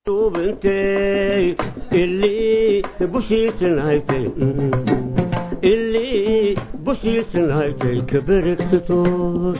ilii bushiisanhaytay ilii bushiisanhaytay kaberegsatood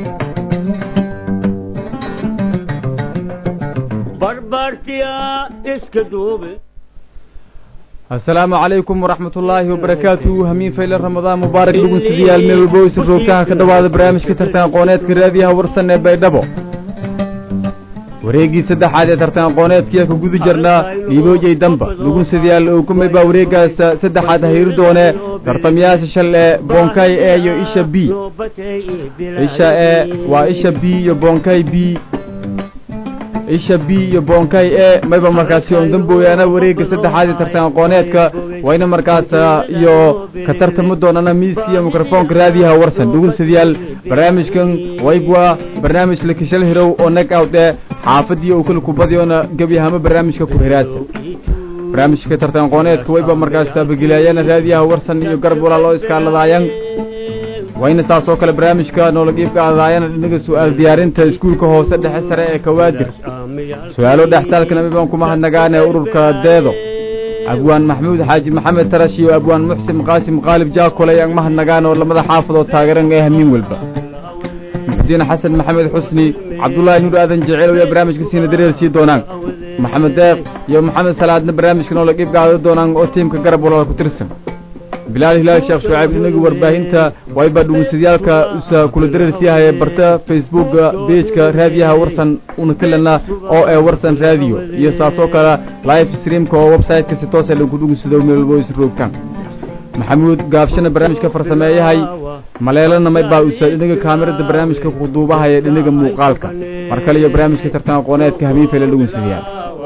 barbaartiya iska duube asalaamu calaykum waraxmat ullaahi wabarakaatu hamiin fayle ramadaan mubaarak lagu sidiyaal meel walba oysa roogtaha ka dhowaada barnaamijka tartan aqooneedka raadiyaha warsan ee baydhabo wareeggii saddexaad ee tartan aqooneedkiia ka guda jirnaa dhiiboojay damba lagu sidiyaal oogumay baa wareeggaas saddexaad hayri doone tartamayaasha shal ee boonkay e iyo isha b isha e waa isha b iyo boonkay b isha b iyo boonkay e mayba markaasi oon dambooyaana wareegga saddexaad ee tartan aqooneedka wayna markaas iyo ka tartami doonana miiska iyo mikrofoonka raadiyaha warsan dhugunsidayaal barnaamijkan waygwa barnaamij lakishal hirow oo nag out ee xaafadii oo kala kubadiyoona gebyahama barnaamijka ku hiraasa barnaamijka tartan aqooneedka wayba markaas taabagelayaana raadiyaha warsan iyo garab walaa loo iskaaladaayan wayna saas oo kale barnaamijka noolagiibka adaayana dhinaga su-aal diyaarinta iskuulka hoose dhexe sare ee kawaadir su-aalo dhextaalkana mibaan kuma hadnagaane ururka deedo abwaan maxamuud xaaji maxamed tarash iyo abwaan muxsin qaasim qaalib jaakole ayaan mahadnagaan oo lamada xaafadood taageeran ee hamiin walba muxudiin xasan maxamed xusni cabdullaahi nuur aadan jeceel ayaa barnaamijka siina dareer sii doonaan maxamed deeq iyo maxamed salaadna barnaamijka noolagiibka aada doonaan oo tiimka garab walaala ku tirsan bilaal hilaal sheekh shucayb inagu warbaahinta wayba dhugunsadayaalka usa kula dareersiyahaye barta facebooka bejka raadiyaha warsan una kalena oo ee warsan raadiyo iyo saas oo kale live streamka oo website-ka si toosa lagu dhugunsado meel walbo is roogtaan maxamuud gaabshana barnaamijka farsameeyahay maleelana maybaa usa dhinaga kaamirada barnaamijka kuduubahaya dhinaga muuqaalka mar kale iyo barnaamijka tartan aqooneedka hamiin fayla dhugunsadayaal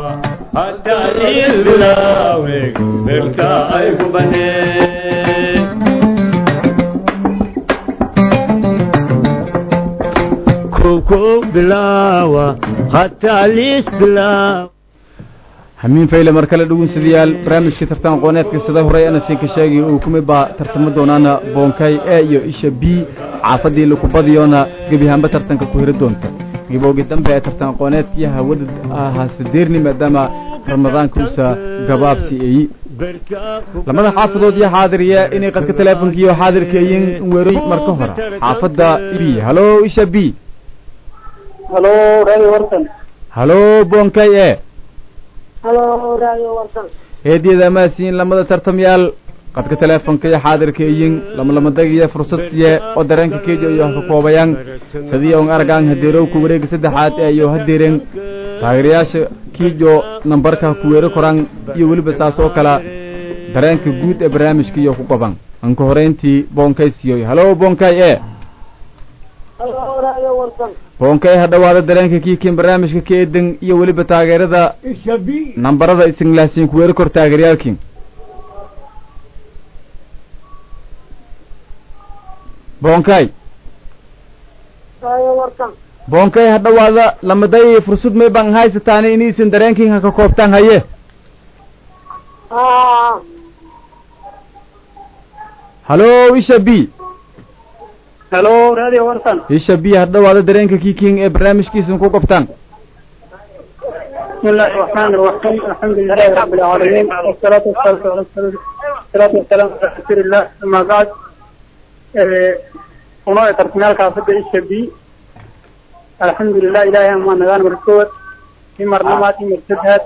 hamiin fayle mar kale dhugunsadayaal barnaamijka tartan aqooneedka sida horey ana siinka sheegay uu kumay baa tartamo doonaana boonkay e iyo isha b xaafadii lakubadiyoona gebihaanba tartanka ku hiri doonta giboogi dambe ee tartan aqooneedkii hawada haasadeerni maadaama ramadaanka usa gabaabsi eyi lamada xaafadood iyo xaadiriya inay qadka teleefonkiiyo xaadirkeeyin weeroy marka hore xaafadda b halo isha b halo radio warsan halo boonkay e halo radio warsan heedyada amaasiin lamada tartamyaal qadka teleefonka iyo xaadirkeeyin lamalamadagiyo fursadiye oo dareenka keejo iyo ka koobayaan sidii on argaan hadeerowka wareega saddexaad ee iyo hadeeren taageerayaasha kiijo nambarka ku weero koraan iyo weliba saas oo kale dareenka guud ee barnaamijka iyo ku qaban anka horeyntii boonkay siyoy halo boonkay e halo radio warsan boonkay ha dhawaada dareenka kiikin barnaamijka ka eedan iyo weliba taageerada nambarada isinglaasiin ku weero kor taageerayaalkiin boonkay radio warsan boonkay ha dhawaada lamaday fursad may baan haysataan inaysan dareenkiin ha ka koobtaan haye halo isha b halo radio warsan isha b ha dhawaada dareenka kiiking ee barnaamijkiisan ku qabtaan بسم الله الرحمن الرحيم الحمد لله رب العالمين والصلاة والسلام على رسول الصلاة والسلام على رسول الله أما بعد ونوع ترسمال كافة إيش بي الحمد لله إلهي أما نغان مركوت في مرنمات مرتدهات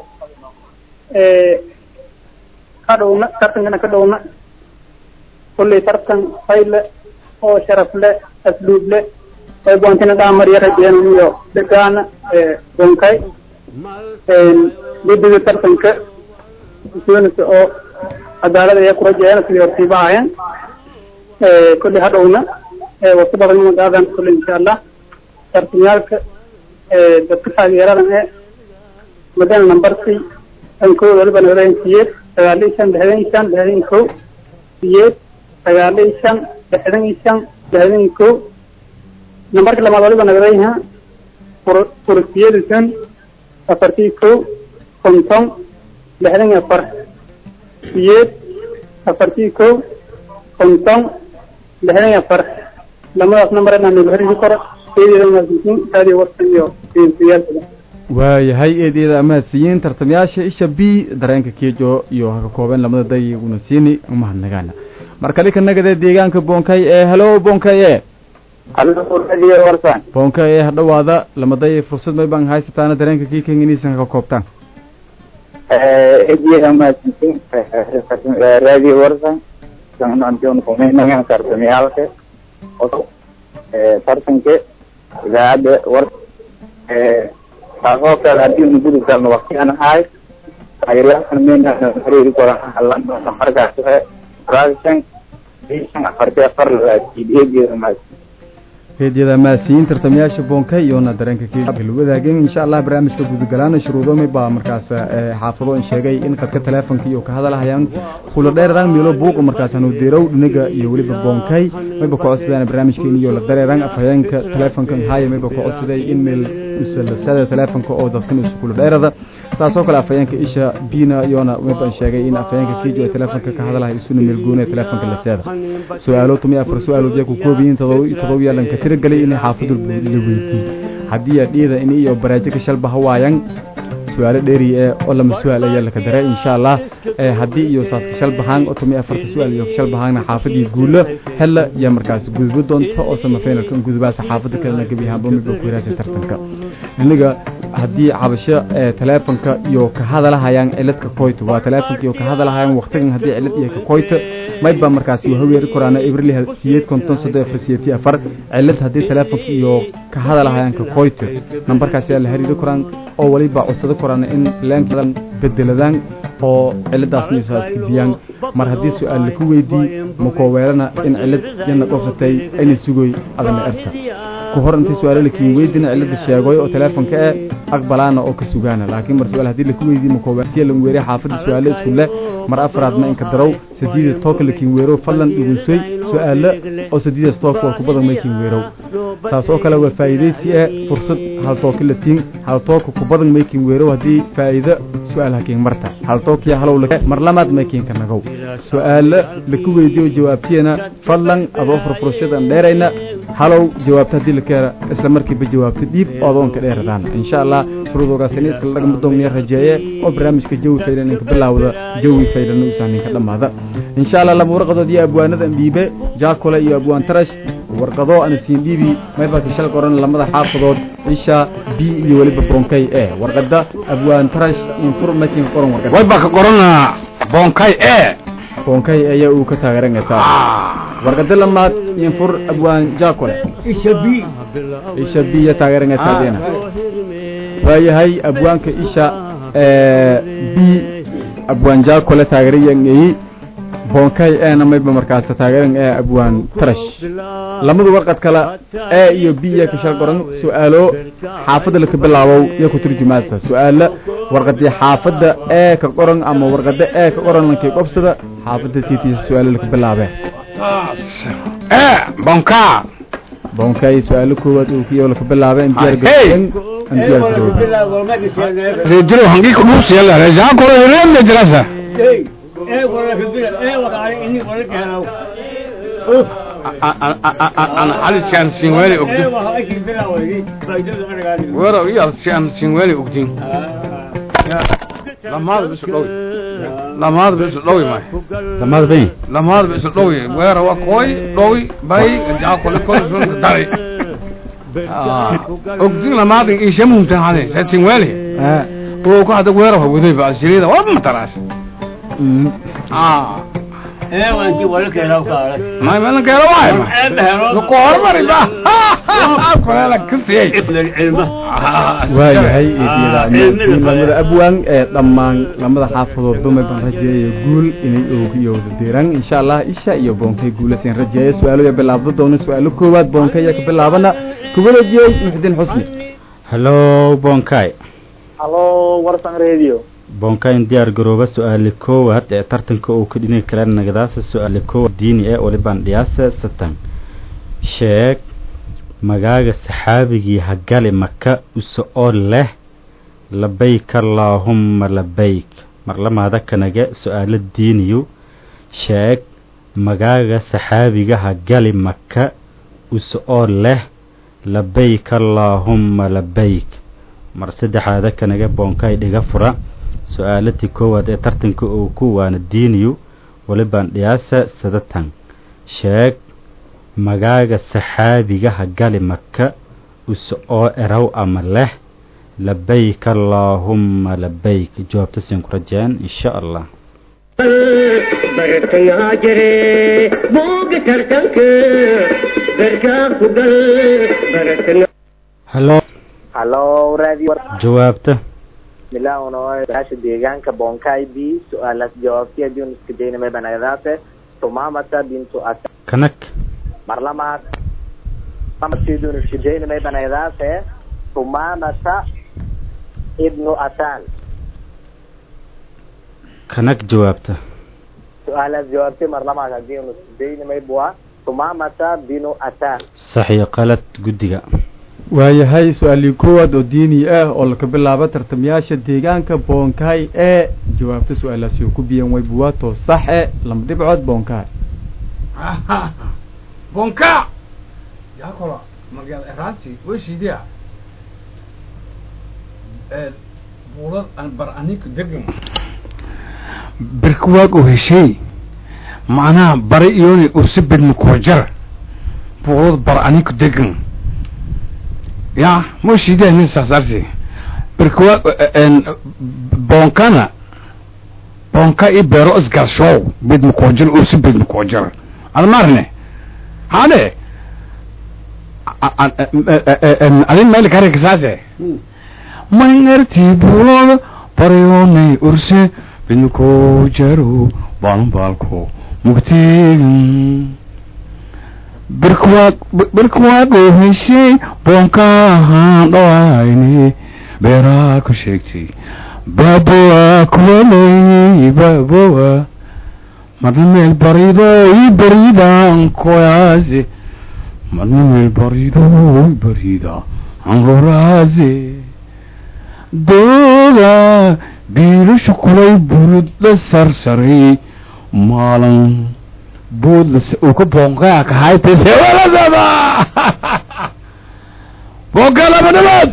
كدونا ترتن كدونا كل ترتن خيل أو شرف له أسلوب له ويبونتنا دامر يرجين ميو دقانا بونكاي guddiga tartanka doonaysa oo cadaalad ayaa kula jeeyana sidii hortiiba ahaayeen kulli hadhowna wasu badan magaadan kulli insha allah tartamyaalka dadka taageeradan ee madana nambarkii dhankooda waliba nagadayn siyeed sagaal iyo shan lixdan iyo shan lixdan iyo kow siyeed sagaal iyo shan lixdan iyo shan lixdan iyo kow nambarka lamaad waliba nagadayha furasiyadisan afartii kow konton lixdan iyo afar siyeed afartii kow konton lixdan iyo afar lamadaas nambar inaan nagu xiriiri karo eedeeda maasintiin raadiyo warsan iyo iyaalkada waayahay eedyada amahadsiyiin tartamayaasha isha b dareenka keejo iyo haka koobeen lamada dayiguna siini umahadnagaana markale ka nagade deegaanka boonkay ee helo boonkay e radio warsan boonkay ee hadhawaada lamaday fursad may baan haysataana dareenka kii kenginaysan haka koobtaan ejiya mahadsantiin radio warsan sanantion kumaynagan tartamiyaalka tartanka idaacadda war taasoo kale haddii unu gudi galno waktigan ahay taageeryaashan mayna xiriiri koran markaas production shan afarti afar ejiya mahadsan eedyada amahadsiyiin tartamayaasha boonkay iyona dareenka keela wadaageen insha allah barnaamijka gudagalaana shuruudomi baa markaas xaafado in sheegay in qadka teleefonka iyo ka hadalahayaan kula dheerarang meelo buuqa markaas hanu deerow dhinaga iyo weliba boonkay mayba ka codsadeen barnaamijkeeni iyo la dareerang afhayeenka teleefonkan haya mayba ka codsaday in meel usalasada teleefonka oo dadkan isu kula dheerada saasoo kale afhayeenka isha bina iyona mayban sheegay in afhayeenka kejo ee teleefonka ka hadalahay isuna meel gooni ee teleefonka la seeda su-aalo tumi afar su-aalood yaa ku koobiyiin todoba yaalanka tiragelay inay xaafadu la weydiiy haddii adhiyada in iyo baraajika shalba hawaayan su-aalo dheeri ee oo lama su-aal ayaa laka dare insha allah haddii iyo saaska shalbahaan oo tumi afarta su-aal iyo shalbahaanna xaafadii guulo hella yaa markaas gudbo doonta oo samafinalka gudubaasa xaafada kalena gebi ahaanba midba ku hiraasa tartanka iniga haddii cabasho teleefonka iyo ka hadalahayaan ciladka koyto waa teleefonka iyo ka hadalahayaan waktigan haddii cilad iyo ka koyto mayba markaas waa haweeri koraana ibrili siyeed konton soddon afar siyeedtii afar cilad haddii teleefonka iyo ka hadalahayaan ka koyto nambarkaas yaa la hariiri koraan oo weliba codsado koraana in leenkadan bedeladaan oo ciladaasna isaaska biyaan mar haddii su-aal laku weydii makooweelana in cilad yana qobsatay ayna sugoy adana erta ku hor intii su-aalo lakiin weydina cilada sheegoy oo teleefonka e aqbalaana oo ka sugaana laakiin mar su-aal haddii laku weydii makooweelsiya lan weeriya xaafadda su-aalo isku leh mar afraadna inka darow sadiida tooka lakiin weerow fadlan dhugunsoy su-aalo oo sadiidaas tooka war kubadan maykiin weerow saas oo kale waa faa'iidaysi e fursad hal tooka latiin hal tooka kubadan maykiin weerow haddii faa'iido su-aal hakiin marta hal tookiya halow mar lamaad maykiinka nagow su-aalo laku weydiyo jawaabtiyana fadlan adoo furfurashadan dheerayna halow jawaabta haddii lakeena isla markiiba jawaabta dhiib oo adoonka dheeradaan insha allah shuruudoogaasina iskala dhagma doonaya rajeeye oo barnaamijka jawi faylan inka bilaawda jawi faylan uusan ninka dhammaada insha allah laba warqadood iyo abwaanada dhiibe jaakole iyo abwaan tarash warqado ana siin dhiibi maybaka shal qoran lamada xaafadood isha b iyo weliba bonkay e warqada abwaan tarash infur makin qoran warqada way baa ka qorana bonkay e bonkay ayaa uu ka taageeranaysaa warqada lamaad infur abwaan jaakole isha b isha b ya taageeranaysaa deena waayahay abwaanka isha b abwaan jaakole taageerayangeyi bonkay eena mayba markaas taageeran ee abwaan tarash lamadu warqad kale e iyo b iya ka shal qoran su-aalo xaafadda laka bilaabow iyo ku turjumaasa su-aalo warqadii xaafadda ee ka qoran ama warqada ee ka qoran lankay qobsada xaafadda tiitiisa su-aalo laka bilaabee e bonka bonkay su-aalo koowaad uu kiyo laka bilaabeen diyaargarowen rejiro hangi kudhuusiyala rejaakolo hireemne jirasa an halisaan sinweli ogdin wero iyo aan sinweli ogdin lamaada bisu dhowi lamaada bisu dhowi may lamaad bay lamaada bisu dhowi weera waa koy dhowi bay jaakole kolsun dari ogdin lamaadin ishamuntan hade sa sinweli oo ku hada weera wa waday ba silida waa mataraas ah may meelan keelo waay ma ku hormari ba koleela kasiyey waayahay lamada abwaan ee dhammaan lamada xaafadood dumay baan rajeeya guul inay oogiyowda diran insha allah isha iyo boonkay guulasin rajeeya su-aalo bilaabda doona su-aalo koowaad boonkay ayaa ka bilaabana kubalajiyey muxdiin xusni hallo bonkay halo warsan radio bonkayn diyaar garooba su-aali koowaad ee tartanka uu ka dhini kara nagadaasa su-aali koowaad diini ee olibaan dhiyaasa satan sheeg magaaga saxaabigii hagali maka use oo leh labayk allaahumma labayk marlamaada kanage su-aalo diiniyu sheeg magaaga saxaabiga hagali maka use oo leh labayk allaahumma labayk mar saddexaada kanaga boonkay dhiga fura su-aalatii koowaad ee tartanka uu ku waana diiniyu walibaan dhiyaasa sadatan sheeg magaaga saxaabigaha gali maka us oo eraw ama leh labayk allaahumma labayk jawaabta siin ku rajeen insha allah bartangaa jire booga tartanka berkaa ku gal baratanga halo halo radio jawaabta bismillah uno baasha deegaanka bonkay b su-aalaas jawaabtiya diun iska daynamay banagadaase tumamata bintu asa kanag mar lamaad amadkiidun iska daynamay banagadaase tumamata ibnu asan kanag jawaabta su-aalaas jawaabti mar lamaad hadii unu iska daynamay bua tumamata binu asan saxiyo qalad guddiga waayahay su-aalii koowaad oo diini ah oo laka bilaabo tartamayaasha deegaanka boonkaay ee jawaabta su-aalaasi oo ku biyan way buwaato saxe lama dhibcood boonkaay bonka yakola magaalada eraansi weshiidiya buulad aan bar aninka degan birkawaag oo heshay macnaha bari iyoni ursibid makojar buulad bar aninka degan ya weshiidiya nin saasarti birkawaag bonkana bonka i beero isgalshow bid makojar ursibid makojar admarne hade adin meel kare kasaase mangarti buulada baryoonay urse bidmako jaro baalbalko mugteegin birkwaag birkwaagoo heshay boonkahaan dhawayne beeraa ku sheegtay baabowa kuwalay baabowa marna meel barido i baridan koyaase marna meel barido i barida anroraase dooda biilasha kulay burudla sarsaray maalan boodla uu ka boonkaa kahaytay sewalasada boonkaa laba dhabaad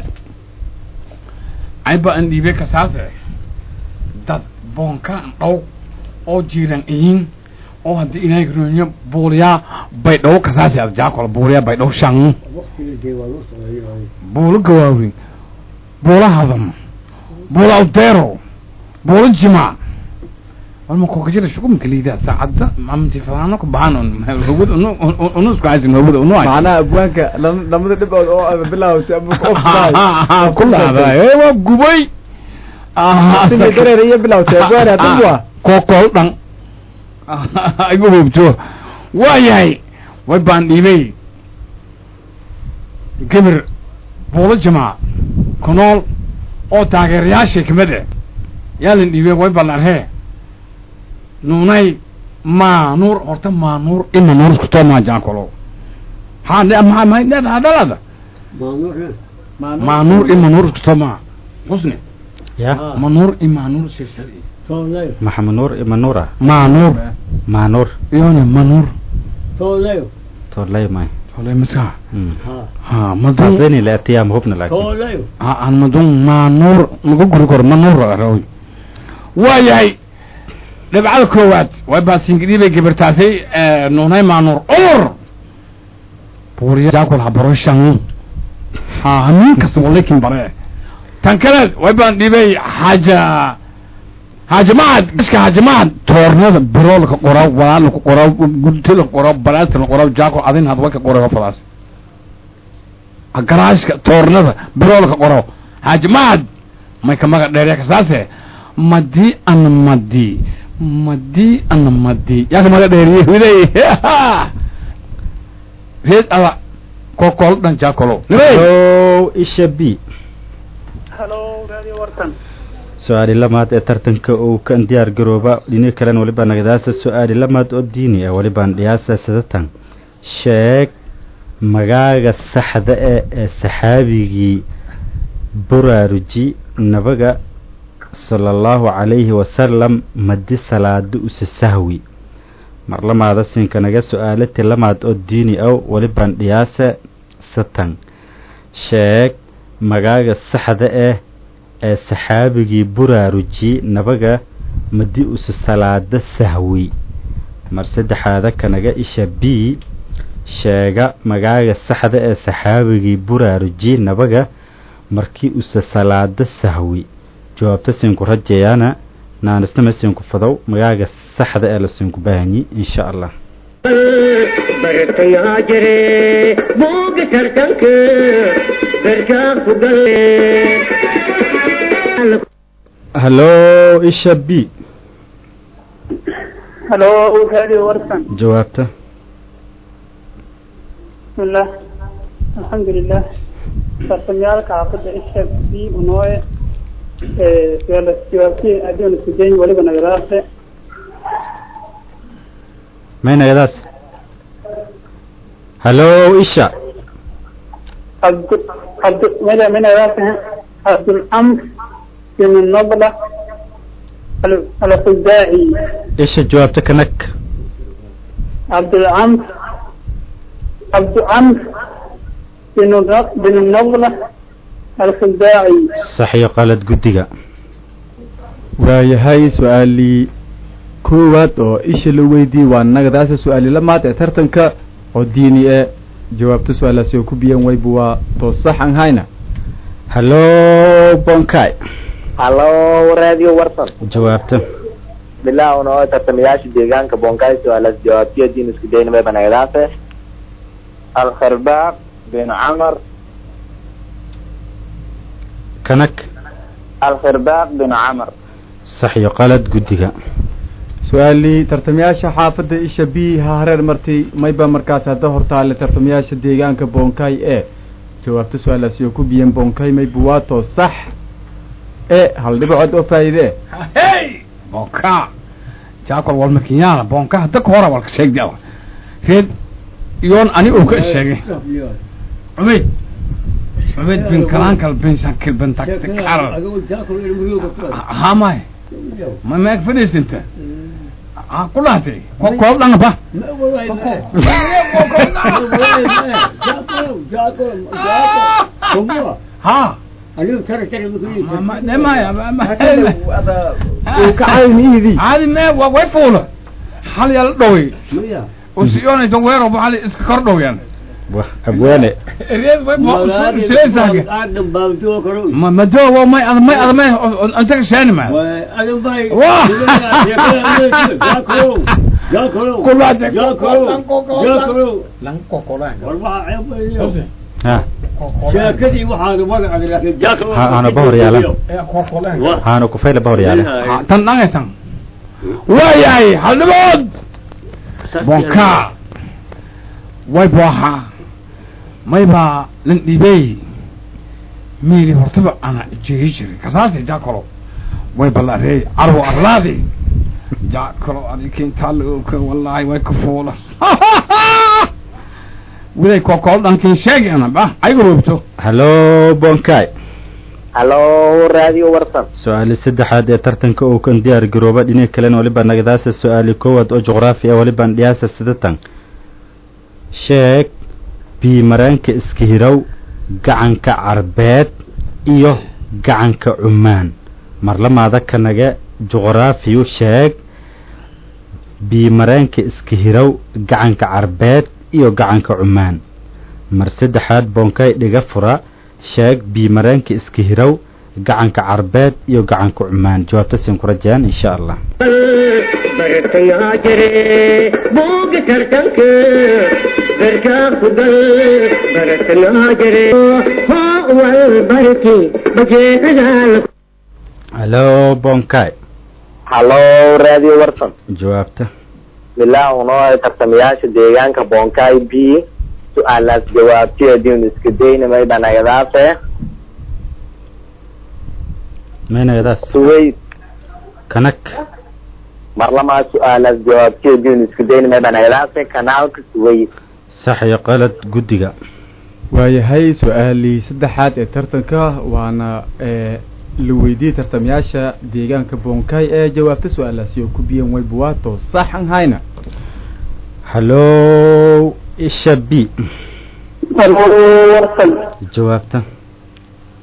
ayba an dhiibe kasaase dad boonkaan dhow oo jiiran iyin oo haddii ilaahay runyo buuliyaa bay dhow kasaasi ad jaakol buuliyaa bay dhow shan buulo gawaawin buulo hadam buulo awdeero buulo jimaac walma kokajira shukumka liidaa saacadda mamti falaano ku baxan hawad unu isku haysin hawada unu macnaha abwaanka lama- lamada dhibcood oo aad bilaawtay ama ku ofsaay ku dhacday waa gubay sida dareer iyo bilaawtay abwaan hadin waa kokol dhan igu hubto waa yahay way baan dhiibay gabir buulo jamaac kunool oo taageerayaashay kamid eh yaalan dhiibay way baan arhee nuunay maanuur horta maanuur ima nuur isku too maajaakolo haa ne ma ma ne hadalada maanuur ima nuur isku too maa husne ya manuur ima nuur sirsari maxamed nuur ima nuura maanuur maanuur iyone manuur tolay may tolay maska Mm. ha madun taasini la atiyaa mahubna laakiin ha aan madun maanuur maga guri karo manuur rawi waa yahay dhibcada koowaad way baasingidii bay gabirtaasay nuunay maanuur umur buuriya jaakul habaro shan ha hamin kasta walakin bare tan kale way baan dhibay xaaja haajamacad iska haajamacad toornada biroolka qoraa walaalka qoraa gudtila qoraa balaastina qoraa jaakul adin had waka qoraa fadaas garaashka toornada biroolka qoro haajamacad may ka maga dheerya kasaase madi ana madi madi ana madi yaa ka maga dheeriye widay reed ada kokol dhan jaakolo Hello, isha b halo radio wartan su-aali lamaad ee tartanka uu kan diyaar garooba dhini kalen waliba nagadaasa su-aali lamaad oo diini ah walibaan dhiyaasa sadatan sheeg magaaga saxda e ee saxaabigii buraaruji nabaga sala allahu calayhi wasalam madi salaado use sahwi mar lamaada siinka naga su-aalati lamaad oo diini aw walibaan dhiyaasa satan sheeg magaaga saxda ah ee saxaabigii buraaruji nabaga madi usu salaada sahwi mar saddexaada kanaga isha b sheega magaaga saxda ee saxaabigii buraaruji nabaga markii usa salaada sahwi jawaabta siinku rajayaana naanisnama siinku fadow magaaga saxda ee la siinku baahanyi insha allah bartayaa jire buuga tartanka berkaa ku galle hallo isha b halo radio warsan jawaabta bismillah alxamdulilah tartamyaalka xaafadda isha b unooye suaala jawaabtii adiona sujeyn waliba nagadaase maynagadaas hallo isha abdu abdu mada minagadaase abdulcamr bin nabla al- alkhuzaaci isha jawaabta kanag abdulcamr abducamr bin Nab- bin nabla alkhuzaaci sax iyo qalad guddiga waayahay su-aalii koowaad oo isha la weydiiyey waa nagadaasa su-aali lamaad ee tartanka oo diini ee jawaabta su-aalaasi oo ku biyan waybu waa toos sax aan hayna hallo bonkai hallo radio warsan jawaabta bilaawna oo tartamayaasha deegaanka bonkay su-aalaas jawaabtiya diin isku daynamay banagadaase alkharbaaq bin camar kanag alkharbaaq bin camar sax iyo qalad guddiga su-aalii tartamayaasha xaafadda isha b ha hareer martay mayba markaas hadda hortaale tartamayaasha deegaanka bonkay ee jawaabta su-aalaasi oo ku biyan bonkay maybu waa toos sax ee hal dhibacood oo faa'iide eh hey bonka jaakol walma kinyaana bonka hadda ka hora walka sheegda reed iyoon ani uu ka sheegay cubayd cubayd bin kalankal bin shakil bin taktikal hamay ma meeg fadhiisinta ha ku dhahtay ko- koob dhanga ba ha Ma- de maya ma- ma- caadi mee wa way fuula hal yala dhowey usiyoonayto weero hal iska kor dhowyaan wah abwaane reed way seesaaga ma madoowo may ad may ad may intaga sheeni ma ha sheekadii waxaanu magacaada laakiin jaakalo Ha- hana bahor yaalan haana kufayla bahor yaale Ha, tan dhangay tan waayahay haldhibood bonka way boohaa may baa lan dhibey miili hortaba ana jegi jiray kasaasi jaakalo way ballareey carwo arlaadi jaakalo adikintaaloka wallaahi way ka fuula widay kokool dhankin sheegi ana ba ayga roobto hallo bonkai hallo radio warsan su-aali saddexaad ee tartanka uu kan diyaar garooba dhinac kalena waliba nagadaasa su-aali koowaad oo juqraafi ah waliban dhiyaasa sidatan sheeg biimaraanka iska hirow gacanka carbeed iyo gacanka cumaan marlamaada kanaga juqraafiyu sheeg biimaraanka iska hirow gacanka carbeed iyo gacanka cumaan mar saddexaad boonkay dhiga fura sheeg biimaraanka iska hirow gacanka carbeed iyo gacanka cumaan jawaabta siin ku rajayaan insha allah bartayaa jire buuga tartanka berkaa ku gal bartayaa jire hoo wal barki bajeecadaal hallo boonkay hallo radio warsan jawaabta bilaawna oo tartamayaasha deegaanka bonkay b su-aalaas jawaabtiya diin isku daynamay banagadaase maynagadaas suwayd kanag marlamaa su-aalaas jawaabtiya diin isku daynamay banagadaase kanaalka suwayd sax iyo qalad guddiga waayahay su-aalii saddexaad ee tartanka waana ee la weydiiyey tartamayaasha deegaanka bonkay ee jawaabta su-aalaasi oo ku biyan waybu waa toos sax aan hayna hallo isha b halo warsan jawaabta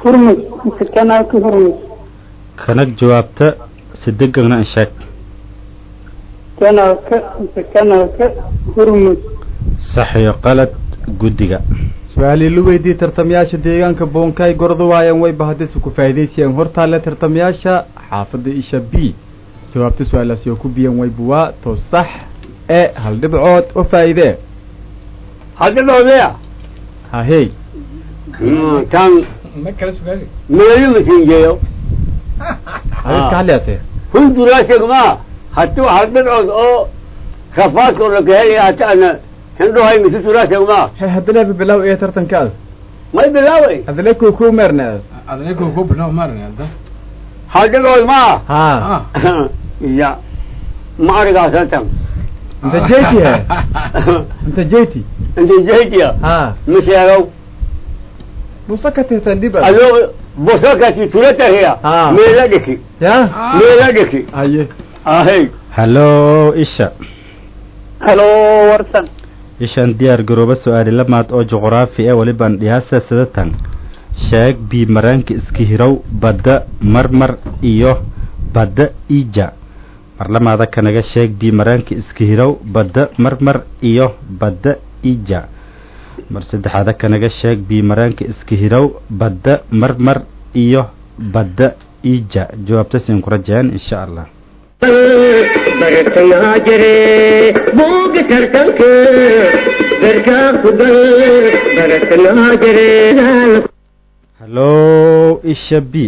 hurmus mise kanaalka hurmus kanag jawaabta si degagna in sheeg kanaalka mise kanaalka hurmus sax iyo qalad guddiga su-aalii la weydiiyey tartamayaasha deegaanka boonkaay gordu waayaan wayba haddayse ku faa'iidaysayaan hortaale tartamayaasha xaafadda isha b jawaabta su-aalaasi oo ku biyan wayba waa to sax ee hal dhibcood oo faa'iidee hadda dhowdaya hahey tan meeyo masinjeeyo adid ka hadlayaatee hunduraasegma hatu hadhadcood oo rafaadka oo lakahelaya hata ana hindhohay misuturaasegma he haddana bibilaw ee tartankaada may bilaaway adale kuu kuu meerna adaniga ku bilaw maarna hadda hadhadcood ma ha ya ma arigaasantan inta jeti he inta jeti inta jehdiya ha ma sheegow busa ka tirtan dhib adoo bosakati turatahiya Ah. meela dhiki ya meela dhiki haye ahey hallo isha halo warsan ishaan diyaar garooba su-aali lamaad oo juqraafi ee walibaan dhiyaasa sidatan sheeg bii maraanka iska hirow badda marmar iyo badda ija marlamaada kanaga sheeg bii maraanka iska hirow badda marmar iyo badda ija mar saddexaada kanaga sheeg bii maraanka iska hirow badda marmar iyo badda ija jawaabta siin ku rajayaan insha allah bartangaa jire buuga tartanka garkaa ku gal bartangaa jire hallo isha b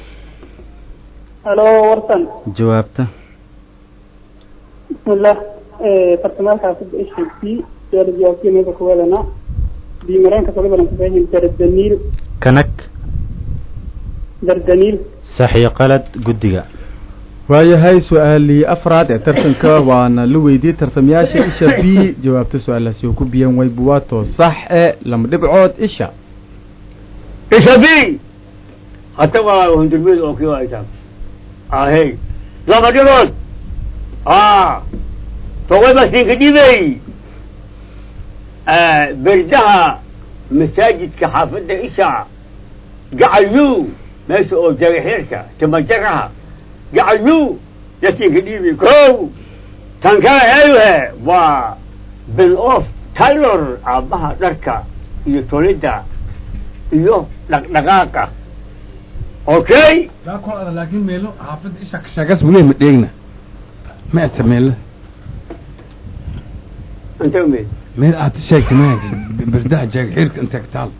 halo warsan jawaabta bismillah bartamaalka xaafadda isha b suaala jawaabtiya meesha ku wadana bimareenka salibalan kufahin dardaniil kanag dardaniil sax iyo qalad guddiga waayahay su-aalii afraad ee tartanka waana la weydiiyey tartamayaasha isha b jawaabta su-aalaasi oo ku biyan wayba waa to sax ee lama dhibcood isha isabi hata waa hundurmid oo kii aytan ahey lama dhigood a toway masinka dhibey berdaha masaajidka xaafadda isha gacayu meesha oo jagaxirka timajaraha gacayu yasinka dhibi ko tan kale eehe waa bin of taylor aabbaha dharka iyo tolidda iyo dhaqdhaqaaqa okay daa kol ada laakiin meelo xaafadda isha kashagas weli ma dheegna ma ata meelo inta umid meel aad sheegtay ma berdaha jaagxiirka inta kataal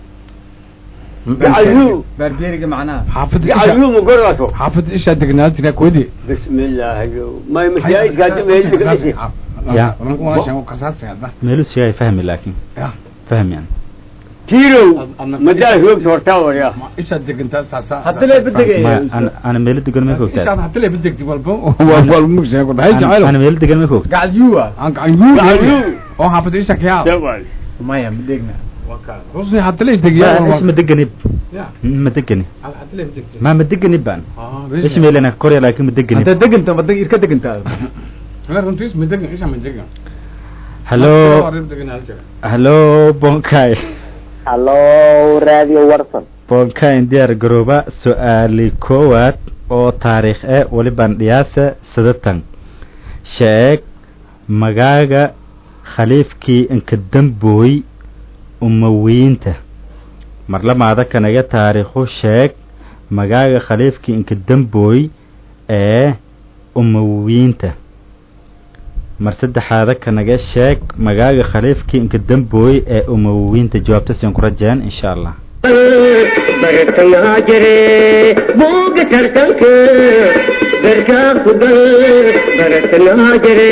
gacayu baarbeeriga macnaha xaafadda isha gacayu mugordato xaafadda isha degnaatina koodi بسم الله ما مشاهد قاعد ما يلبس Ya. kasaasada meelu sigaa fahmi laakiin ya fahmi yani كيلو ما دار هو تورتا يا isha degantaa saasa hadda lee bedegay ma ana ana meelo degan ma isha koogtaa hadda lee bedegti walba waa wal mugshay ku dhahay ana jacayl ana meelo degan ma koogtaa gacal yuwa aan gacan gacan yuu yuu. oo xaafadda isha kayaa جوال maya ma dheegna rusni hadda lee degiyaa is ma deganib ya ma degani hadda lee bedegti ma ma deganib baan ah is meelana korya laakiin ma deganib hadda deganta ma deg irka degantaa la runtii ma degan isha ma degan hallo hallo bonkay hallo radio warsan bonkay diyaar garooba su-aali koowaad oo taariikh ee walibaan dhiyaasa sadatan sheeg magaaga khaliifkii inka dambooy umawiyiinta marlamaada kanaga taariikhu sheeg magaaga khaliifkii inka dambooy ee umawiyiinta mar saddexaada kanaga sheeg magaaga khaliifkii inka dambooy ee umawiyiinta jawaabta siin ku rajeen insha allah bartangaa jire buuga tartanka garkaa ku gal bartangaa jire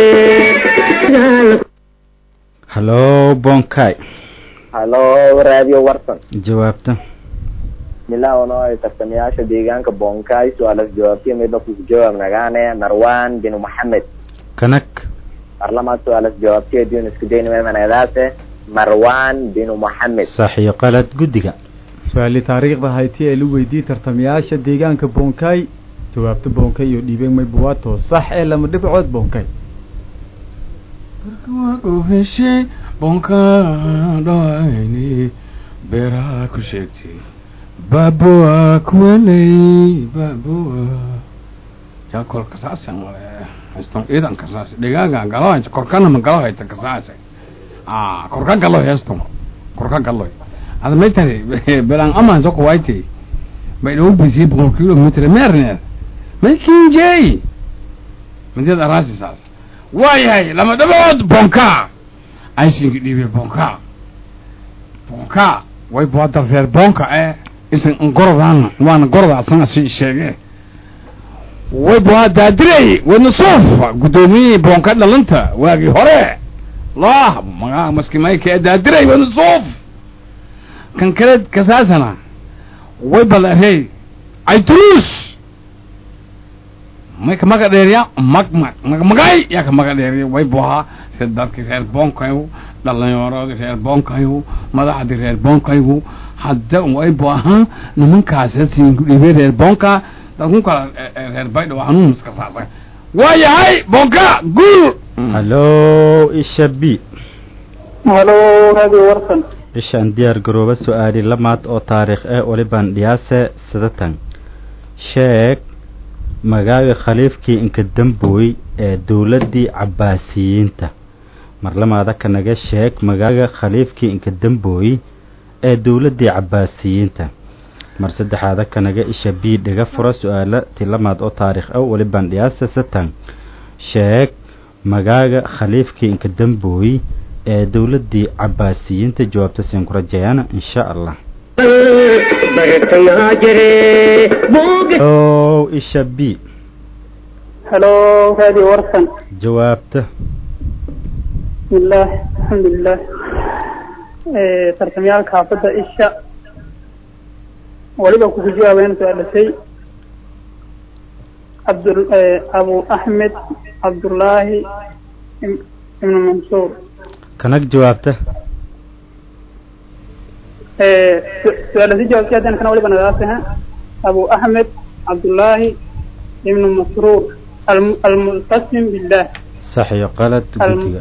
hallo bonkay hallo radio warsan jawaabta milaawano ay tartamayaasha deegaanka bonkay su-aalas jawaabtiya midna ku jawaab nagaane marwan bin moxamed kanag parlamaad su-aalas jawaabtiya diun isku daynimemanaadaase marwan bin moxamed sax iyo qalad guddiga su-aalii taariikhda hayti ee la weydiiyey tartamayaasha deegaanka bonkay jawaabta bonkay iyo dhiibeen mayba waa to sax ee lama dhibcood bonkay heshe bonka dhayni beeraha ku sheegtay baabua kuweley baabua yaa kolka saasa male haystan ciidanka saas dhigaaga galo hayta korkana ma galo hayta kasaase ah korka galo heestan korka galo ada may tari belan aman soko wayti bay dhow bisi boqol kilomitr meerneer may kinjey madiyad araasi saas waayahay lama dhabood bonka aysinki dhiibe bonka bonka way buada reer bonka eh isan ngorodaan waana goroda asana si sheege way bua daadirey wadna suuf guddoomiyihii boonka dhalanta waagii hore lah magaa maskimayka ee daadirey wadna suuf kan kale kasaasana way balarey aytruus may ka maga dheeriya mag mag mag magay yaa ka maga dheeriya way buhaa reer dadkii reer boonkayu dhalinyaroodii reer boonkayu madaxdii reer boonkayu hadda way buaha nimankaas siin dhibay reer boonka dadkun kala reer baydho hanuun iska saasa waa yahay boonka guul hallo isha b halo radio warsan ishaan diyaar garooba su-aali lamaad oo taariikh ah olibaan dhiyaase sidatan sheeg magaaga khaliifkii inka dambooy ee dowladdii cabbaasiyiinta marlamaada kanaga sheeg magaaga khaliifkii inka dambooy ee dowladdii cabbaasiyiinta mar saddexaada kanaga isha b dhiga fura su-aalo tilamaad oo taariikh ah welibaan dhiyaase satan sheeg magaaga khaliifkii inka dambooy ee dowladdii cabbaasiyiinta jawaabta siin ku rajeeyana insha allah bartayaa jire buuga o isha b halo radio warsan jawaabta bismillaah alxamdulilah tartamyaalka xaafadda isha waliba kuku jawaabayna su-aalasay abdul abu axmed cabdullaahi im- ibnu mansuur kanag jawaabta su-aalasi jawaabtay haddana kana waliba nagaasina abu axmed cabdullaahi ibnu masruur almu- almultasim billah sax iyo qalad Al- guddiga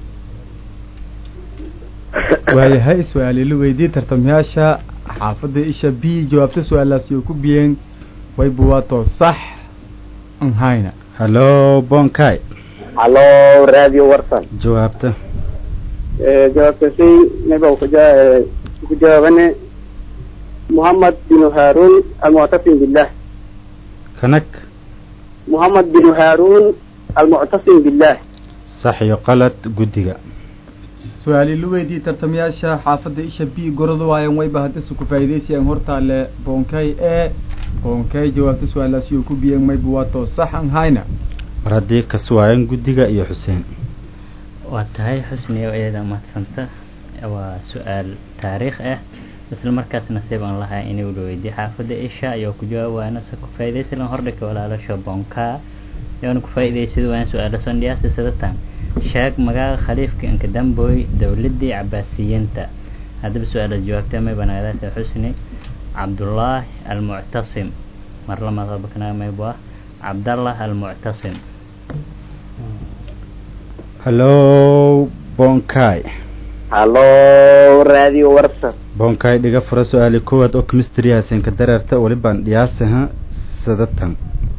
waayahay su-aali la weydiiyey tartamayaasha xaafadda isha b jawaabta su-aalaasi oo ku biyeen way buwaato sax an hayna hallo bonkay halo radio warsan jawaabta jawaabtaasi mayba kuja- ku jawaabane muhammad binu haarun almuctasim billah kanag muhammad binu haarun almuctasim billah sax iyo qalad guddiga su-aali la weydiiyey tartamayaasha xaafadda isha b gorada waayan wayba haddase ku faa'iidaysayaan hortaale boonkay ee boonkay jawaabta su-aalaasi oo ku biyeen may buwaato sax an hayna mar haddii kaswaayan guddiga iyo xuseen waa tahay xusni oo iyada mahadsanta waa su-aal taariikh ah isla markaas nasiib aan lahaa inuu la weydiiyo xaafadda isha ayuu ku jawaab waana se ku faa'iidaysan hordhika walaalasho bonka yoona ku faa'iidaysada waan su-aalo sondhiyaasi sidatan sheeg magaaga khaliifka inka damboy dowladdii cabbaasiyiinta haddaba su-aalaad jawaabtay may banaadaasa xusni cabdullaahi almuctasim mar lamaad qabakana maybu ah cabdallah almuctasim hallo bonkay halo radio warsan bonkay dhiga fura su-aali koowaad oo chemistry hasenka dareerta welibaan dhiyaasaha sadatan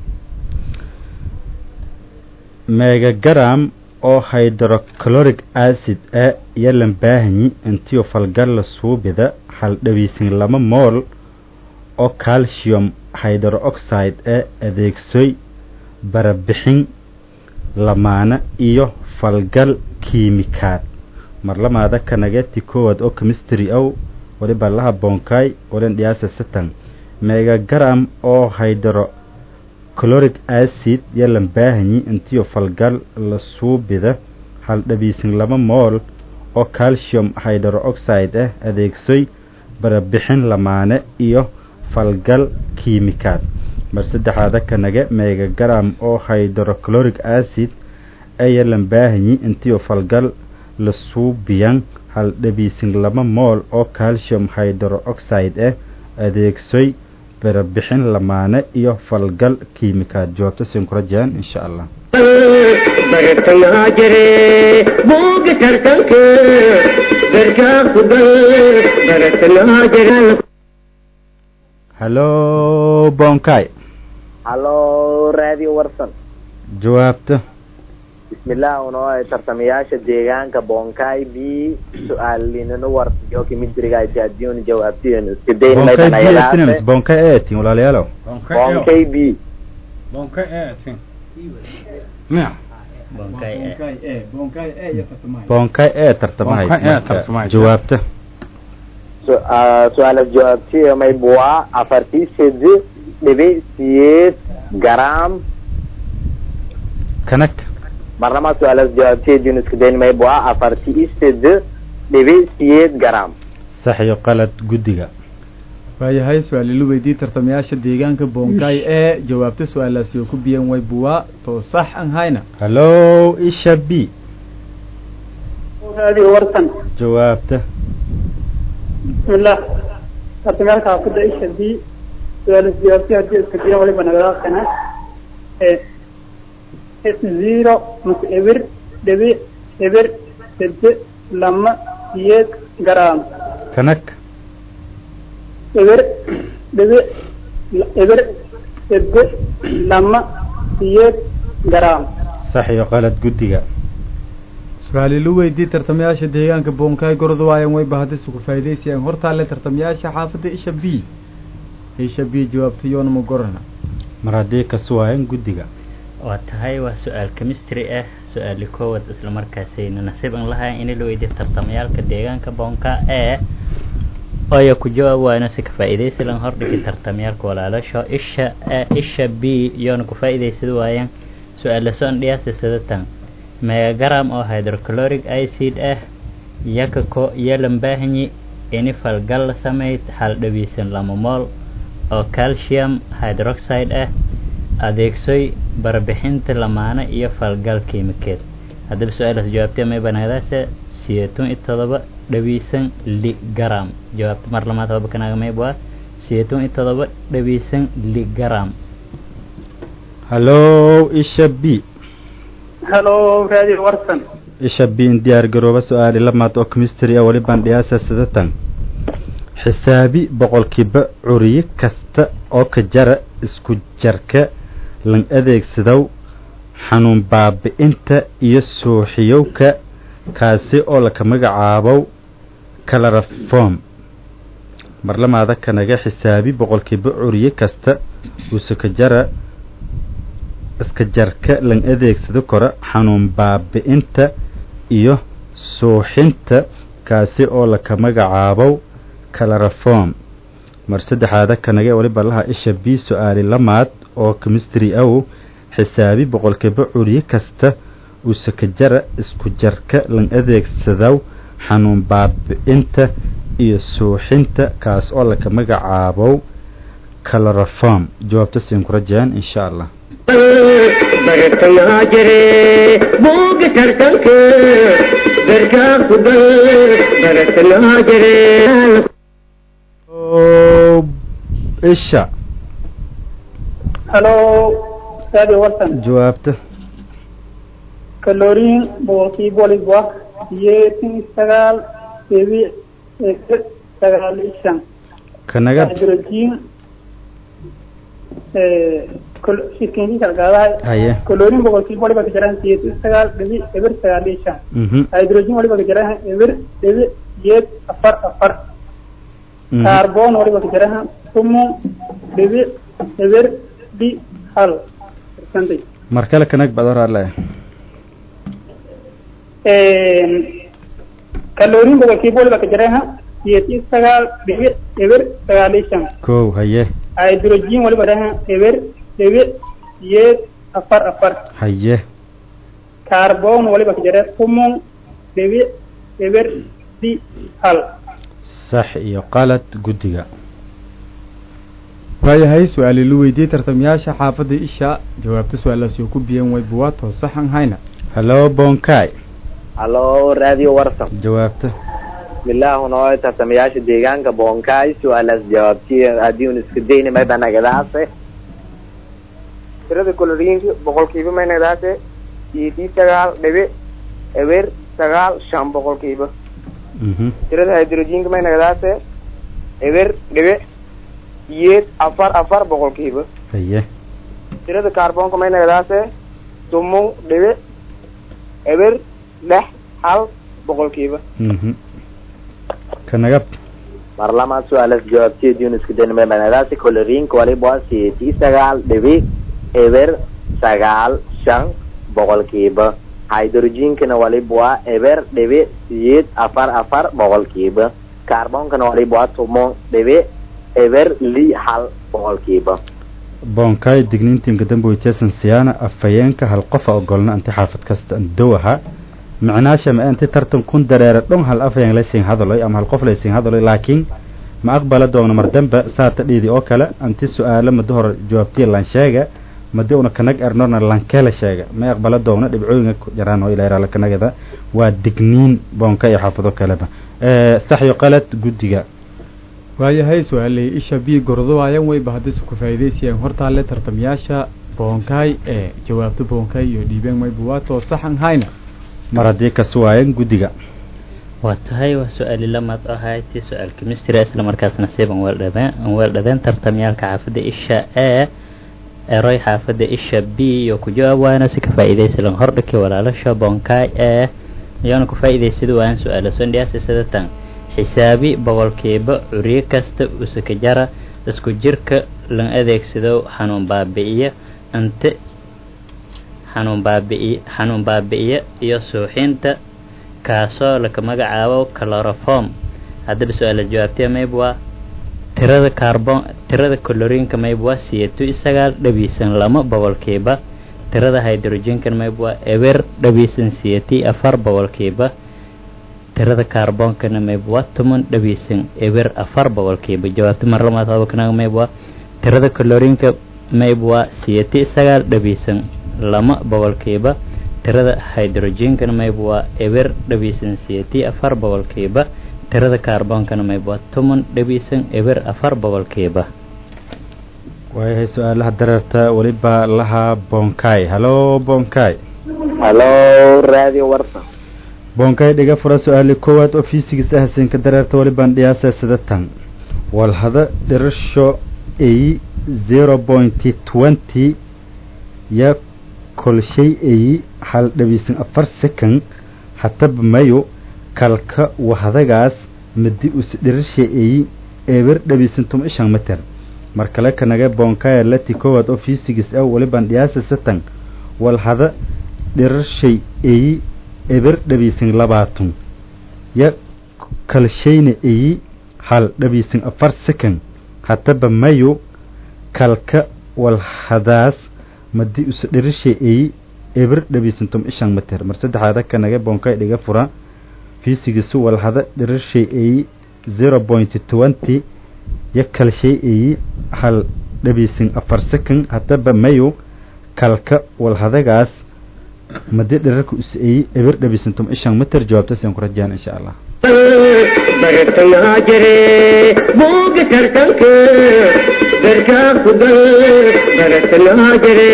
megagram oo hydrochloric acid ah yalan baahanyi intiyo falgalla suubida haldhawiisin lama mool oo calcium hydroxide ah adeegsoy barabixin lamaana iyo falgal kiimikaad marlamaada kanageti koowaad oo chemistry ow waliba laha bonkay walen dhiyaasa satan megagram oo hydrochloric acid yalan baahanyi intiyo falgal la suubida haldhabiisin laba mool oo calcium hydroxide ah adeegsoy barabixin lamaane iyo falgal kiimikaad mar saddexaada kanaga megagram oo hydrochloric acid ayalan baahanyi intiyo falgal la suubiyan haldhabiisin laba mool oo calcium hydroxide ah adeegsoy barabixin lamaane iyo falgal kiimikaad jawaabta siin kula jiraan insha allah bartayaa jire buuga tartanka garkaa ku gal bartayaa jire hallo bonkay hallo radio warsan jawaabta bismillah unoo tartamayaasha deegaanka bonkay b su-aalinino warsiyo kimidirigayti adiun jawaabtiyen bonkay iskadaynmaybanayadaase btinamis bonkay eetin walaalayaalow bonkay b bonkay eetin miya bonkay e bonkay e iyo tartamahay bonkay ee tartamahay Bonkay ee marka tartamahay. jawaabta Su- ah, su-aalas jawaabtiyo may buwaa afartii sedi dhibi siyeed garaam kanag marnama su-aalas jawaabtiyo adiun iskadayn may buwaa afartii sedi dhibi siyeed garaam sax iyo qalad guddiga waayahay su-aal ilu weydii tartamayaasha deegaanka bonkay ee jawaabta su-aalaasi oo ku biyan way buwaa too sax an hayna hallo isha b radio warsan jawaabta bismillah tartamyaalka xaafadda isha b su-aalas jawaabti haddii iska diyan waliba nagadaaqana zero mase eber dhibic eber sede lama siyeed garaam kanag eber dhibic eber sede lama siyeed garaam sax iyo qalad guddiga su-aal ilu weydii tartamayaasha deegaanka bonkay gordu waayan way bahadis ku faa'iidaysayaan hortaale tartamayaasha xaafadda isha b isha b jawaabta yoona ma gorana mar haddii kasu waayan guddiga waa tahay waa su-aal chemistry ah su-aali koowaad isla markaasayna nasiib an lahayn in la weydiyo tartamayaalka deegaanka boonka ee oya ku jawaab waayno si ka faa'iidaysi lan hordhigi tartamayaalka walaalasho isha a isha b iyoona ku faa'iidaysada waayaan su-aal lasoon dhiyaasi sadatan megagram oo hydrochloric acid ah yakako iyo lambaahanyi ini falgal la sameyd hal dhawiisan lama mool oo calcium hydroxide ah adeegsoy barbixinta lamaane iyo falgal kiimikeed haddaba su-aalaas jawaabtee may banaadaase sideetan iyo todoba dhawiisan ligaram jawaabta mar lamaad haba kanaaga mayb waa sideetan iyo todoba dhawiisan ligaram hallo isha b hello radio warsan isha b in diyaar garooba su-aali lamaad oo chemistry ah weli bandhiyaasa sidatan xisaabi boqolkiiba curiye kasta oo ka jara isku jarka lan adeegsadow xanuun baabi'inta iyo suuxiyowka kaasi oo laka magacaabow calaraform marlamaada kanaga xisaabi boqolkiiba curiye kasta uuse ka jara iska jarka lan adeegsado kora xanuun baabi'inta iyo suuxinta kaasi oo laka magacaabow calaraform mar saddexaada kanaga waliba laha isha b su-aali lamaad oo chemistry aw xisaabi boqolkiiba curiye kasta uuse ka jara isku jarka lan adeegsadaw xanuun baabi'inta iyo suuxinta kaas oo laka magacaabow calaraform jawaabta siin ku rajayaan insha allah bartayaa jire buuga tartanka garkaa ku dal bartayaa jire isha hello radio warsan jawaabta kaloriin boqolkiiba waliba sideetan iyo sagaal dhibic eber sagaal iyo shan kanaga hydrogen shirkeenkii kala qaadahay haye kaloriin boqolkiiba waliba ka jiraan sideetan iyo sagaal dhibic eber sagaal iyo shan mhm hydrogen waliba ka jiraan eber dhibic sideed afar afar mhm. carbon waliba ka jiraan tumun dhibic eber di hal percentage mar kale kanag baad horaale kaloriin boqolkiiba waliba ka jiraan sideetan iyo sagaal dhibic eber sagaal iyo shan kow haye hydrogen waliba dhahan eber dhibic sideed afar afar haye carbon waliba ka jira tumun dhibic eber di hal sax iyo qalad guddiga waayahay su-aal ilu weydiyey tartamayaasha xaafadda isha jawaabta su-aalaasi oo ku biyan way buwaa too sax an hayna hallo bonkay hallo radio warsan jawaabta bismillah unoo tartamayaasha deegaanka boonkaay su-aalaas jawaabtiy haddii un iska dayni may banagadaase tirada koloriinka boqolkiiba may nagadaase sideetii sagaal dhibic eber sagaal shan boqolkiiba mhm tirada hydrogenka may nagadaase eber dhibic siyeed afar afar boqolkiiba haye tirada kaarboonka may nagadaase tumun dhibic eber lix hal boqolkiiba mhm kanagab marlamaad su-aalas jawaabteediin isku daynamay banadaasi koloriinka waliba waa siyeetii sagaal dhibic eber sagaal shan boqolkiiba hydrogenkana waliba waa eber dhibic siyeed afar afar boqolkiiba carboonkana waliba waa tumon dhibic eber li hal boqolkiiba boonkaay digniintinka dambe weyteesan siyaana afhayeenka hal qofa ogolna anti xaafad kasta dowaha micnaasha ma anti tartan kun dareera dhon hal afhayeen laysiin hadaloy ama hal qof laysiin hadaloy laakiin ma aqbala doona mar dambe saata dhiidi oo kale anti su-aalo mada hor jawaabtiya lan sheega madi una kanag ernorna lankela sheega ma aqbala doona dhibcooyinka ku jiraan oo ilaa kanagada waa digniin boonka iyo xaafado kaleba saxyo qalad guddiga waayahay su-aaley isha b gordowaayan weyba haddii ku faa'iidaysayaan hortaale tartamayaasha boonkaay ee jawaabta boonkaay iyo dhiibeen mayba waa too saxan hayna mar haddii ka suwaayan guddiga waa tahay waa su-aali lamaad ahayti su-aal chemistry isla markaasna siban weeldhadeen weeldhadeen tartamayaalka xaafadda isha e eroy xaafadda isha b iyo ku jawaab waana si ka faa'iidaysalan hordhiki walaalasha boonkaay ee iyoona ku faa'iidaysada waan su-aala sondhiyaasi sidatan xisaabi boqolkiiba curyo kasta usaka jara isku jirka la adeegsado xanuun baabi'iya ante xanuun baabi'iy xanuun baabi'iya iyo suuxinta kaasoo laka magacaabo caloroform haddaba su-aala jawaabtee mayb waa tirada carbon tirada coloriinka mayb waa siyeeto isagaal dhabiisan lama boqolkiiba tirada hydrogenkan mayb waa eber dhabiisan siyeti afar boqolkiiba tirada kaarboonkana mayb waa toban dhabiisan eber afar boqolkiiba jawaabta mar lamaad hadalkanaga mayb waa tirada coloriinka mayb waa siyeti sagaal dhabiisan lama boqolkiiba tirada hydrogenkana mayb waa eber dhabiisan siyeti afar boqolkiiba tirada kaarboonkana mayb waa toban dhabiisan eber afar boqolkiiba waayahay su-aalaha dareerta weliba lahaa boonkaay halo boonkaay halo radio warsan boonkaay dhiga fura su-aali koowaad oo fiisigiis ahsinka dareerta welibaan dhiyaasa sidatan walhada dhirasho ay zero pointy twenty ya kolshay ay hal dhabiisan afar second hataba mayo kalka wahadagaas madi us dhirasha ay eber dhabiisan tuma ishan meter mar kale kanaga boonkaaya lati koowaad oo fiisigiis ah welibaan dhiyaasa satan walhada dhirashay ay eber dhabiisan labaatan ya kalshayna eyi hal dhabiisan afar second hataba mayo kalka walhadaas madi usa dhirisha eyi eber dhabiisan tom ishan meter mar saddexaada kanaga boonkay dhiga fura fiisigiisu walhada dhirisha eyi zero point twenty ya kalshay eyi hal dhabiisan afar second hataba mayo kalka walhadagaas madi dhirarka us-eeyey eber dhabiisantum ishan meter jawaabtaasaan ku rajaan insha allah bartayaa jire buuga tartanka darkaa ku dal bartayaa jire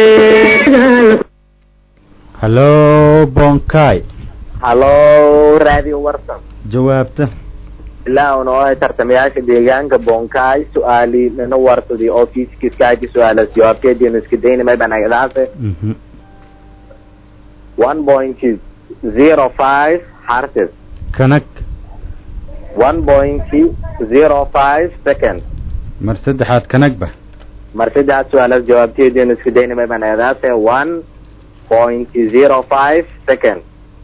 halo boonkaay halo radio warsan jawaabta ilaa una oo tartamayaasha deegaanka boonkaay su-aali nana warsadi oo fiiskiskaaji su-aalas jawaabteediina iska daynamay banagadaase mhm one point zero five hertz kanag one point zero five second mar saddexaad kanagba mar saddexaad su-aalaas jawaabteediina isku daynamay banagadaase one point zero five second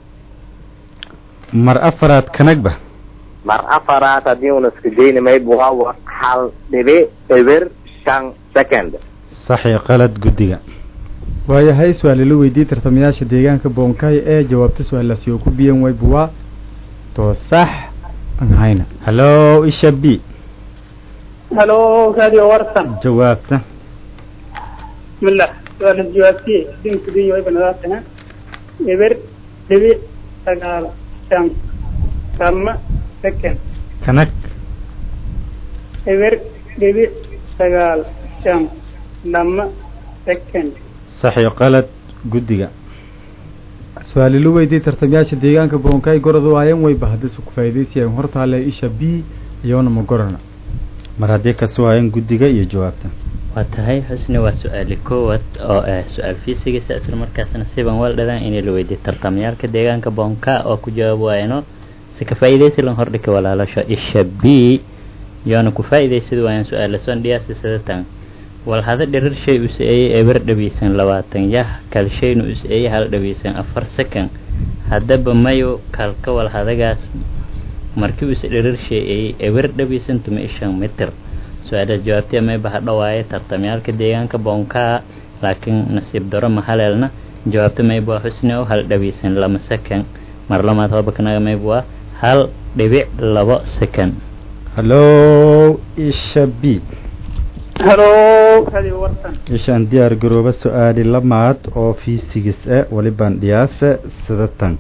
mar afaraad kanagba mar afaraad haddii una isku daynamay waa hal dhibi eber shan second saxi qalad guddiga waayahay su-aal ila weydiiyey tartamayaasha deegaanka boonkaay ee jawaabta su-aalaasi oo ku biyan wayba waa too sax aan hayna halo isha b halo radio warsan jawaabta bismillah su-aal jawaabtiye dinka diyo way banadaataha eber dhibic sagaal shan kama second kanag eber dhibic sagaal shan lama second saxi qalad guddiga su-aal ila weydiiyey tartamayaasha deegaanka boonkaay gorod waayan wayba haddii ku faa'iidaysayaan hortaale isha b iyoona ma gorana mar haddii kasi waayeen guddiga iyo jawaabta waa tahay xusni waa su-aali koowaad oo ah su-aal fiisigisa isla markaasna siban waldhadaan inay la weydiiyo tartamayaalka deegaanka boonka oo ku jawaab waayano si ka faa'iidaysi lan hordhika walaalasho isha b yoona ku faa'iidaysada waayaan su-aala son dhiyaasi sidatan walhada dhirir shay u si-eeyey eber dhabiisan labaatan yah kal shayna u si-eeyey hal dhabiisan afar second haddaba mayo kalka walhadagaas markii uuse dhirir shay-eeyey eber dhabiisan tuma ishan mitir su-aalaas jawaabtee mayba ha dhawaaye tartamyaalka deegaanka boonkaa laakiin nasiib daro ma haleelna jawaabta mayba waa xusni oo hal dhabiisan lama second mar lamaad hobakanaga mayba waa hal dhibic labo second hallo isha b halo radio warsan ishaan diyaar garooba su-aali lamaad oo fiisigis e walibaan dhiyaase sidatan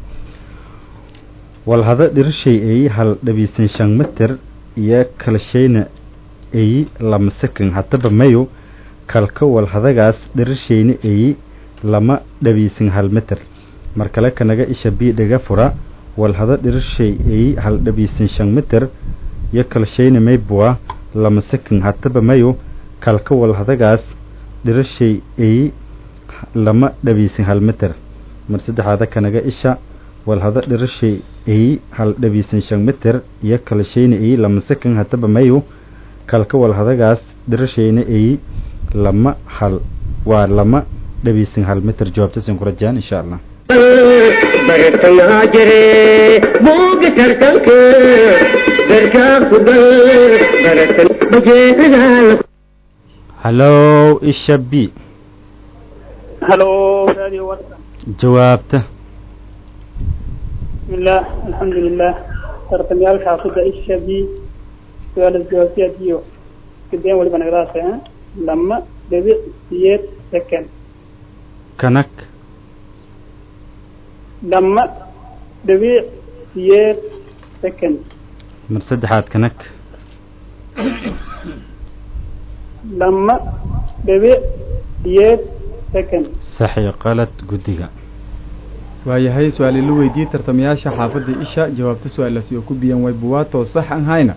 walhada dhirishay ay hal dhabiisan shan mitir iyo kalshayna ay lama second haddaba mayo kalka walhadagaas dhirishayna ay lama dhabiisan hal mitir mar kale kanaga isha b dhaga fura walhada dhirishay ay hal dhabiisan shan mitir iyo kalshayna maybua lama second haddaba mayo kalka walhadagaas dhirishay ay lama dhabiisan hal mitir mar saddexaada kanaga isha walhada dhirishay ay hal dhabiisan shan mitir iyo kalshayna ay lama second haddaba mayo kalka walhadagaas dhirashayna ay lama hal waa lama dhabiisan hal mitir jawaabtasin ku rajaan insha allah bartayaa jire buuga tartanka darkaa ku gal baratan bajeedadaa hallo isha b halo radio warsan jawaabta bismillah alxamdulilah tartamyaalka xaafida isha b su-aalaas jawaabtiyaad iyo kadeen waliba nagadaasa lama dhibic siyeed second kanag lama dhibic siyeed second mar saddexaad kanag lama dhibic siyeed second sax iyo qalad guddiga waayahay su-aali la weydiiyey tartamayaasha xaafadda isha jawaabta su-aalaasi oo ku biyan way buwaatoo sax aan hayna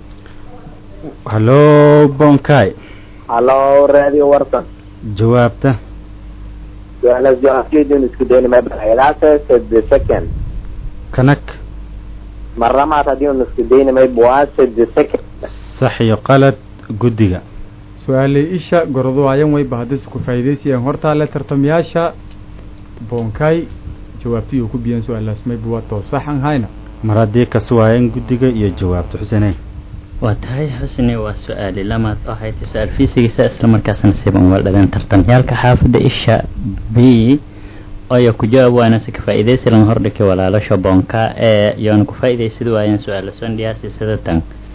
hallo bonkai halo radio warsan jawaabta su-aalaas jawaabteedun isku dayni maybanaagadaase sede second kanag marlamaad haddii un isku dayni maybwaa sede second sax iyo qalad guddiga su-aalay isha gorodowaayan wayba haddayse ku faa'iidaysayaan hortaale tartamayaasha bonkay jawaabtiyuu ku biyan su-aalaas mayba waa too sax aan hayna mar haddii kasi waayeen guddiga iyo jawaabta xuseney waa tahay xusni waa su-aali lamaad oo haytay su-aal fiisigiisa isla markaasna siban waldhaleen tartamyaalka xaafadda isha b ayaa ku jawaab waana si ka faa'iidaysi lan hordhikay walaalasha boonka ee yoona ku faa'iidaysada waayeen su-aala sondhiyaasi sida tan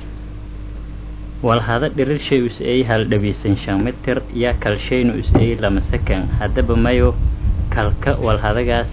walhada dhirir shay us eey hal dhabiisan shan mitir yaa kal shayna us eey lama second haddaba mayo kalka walhadagaas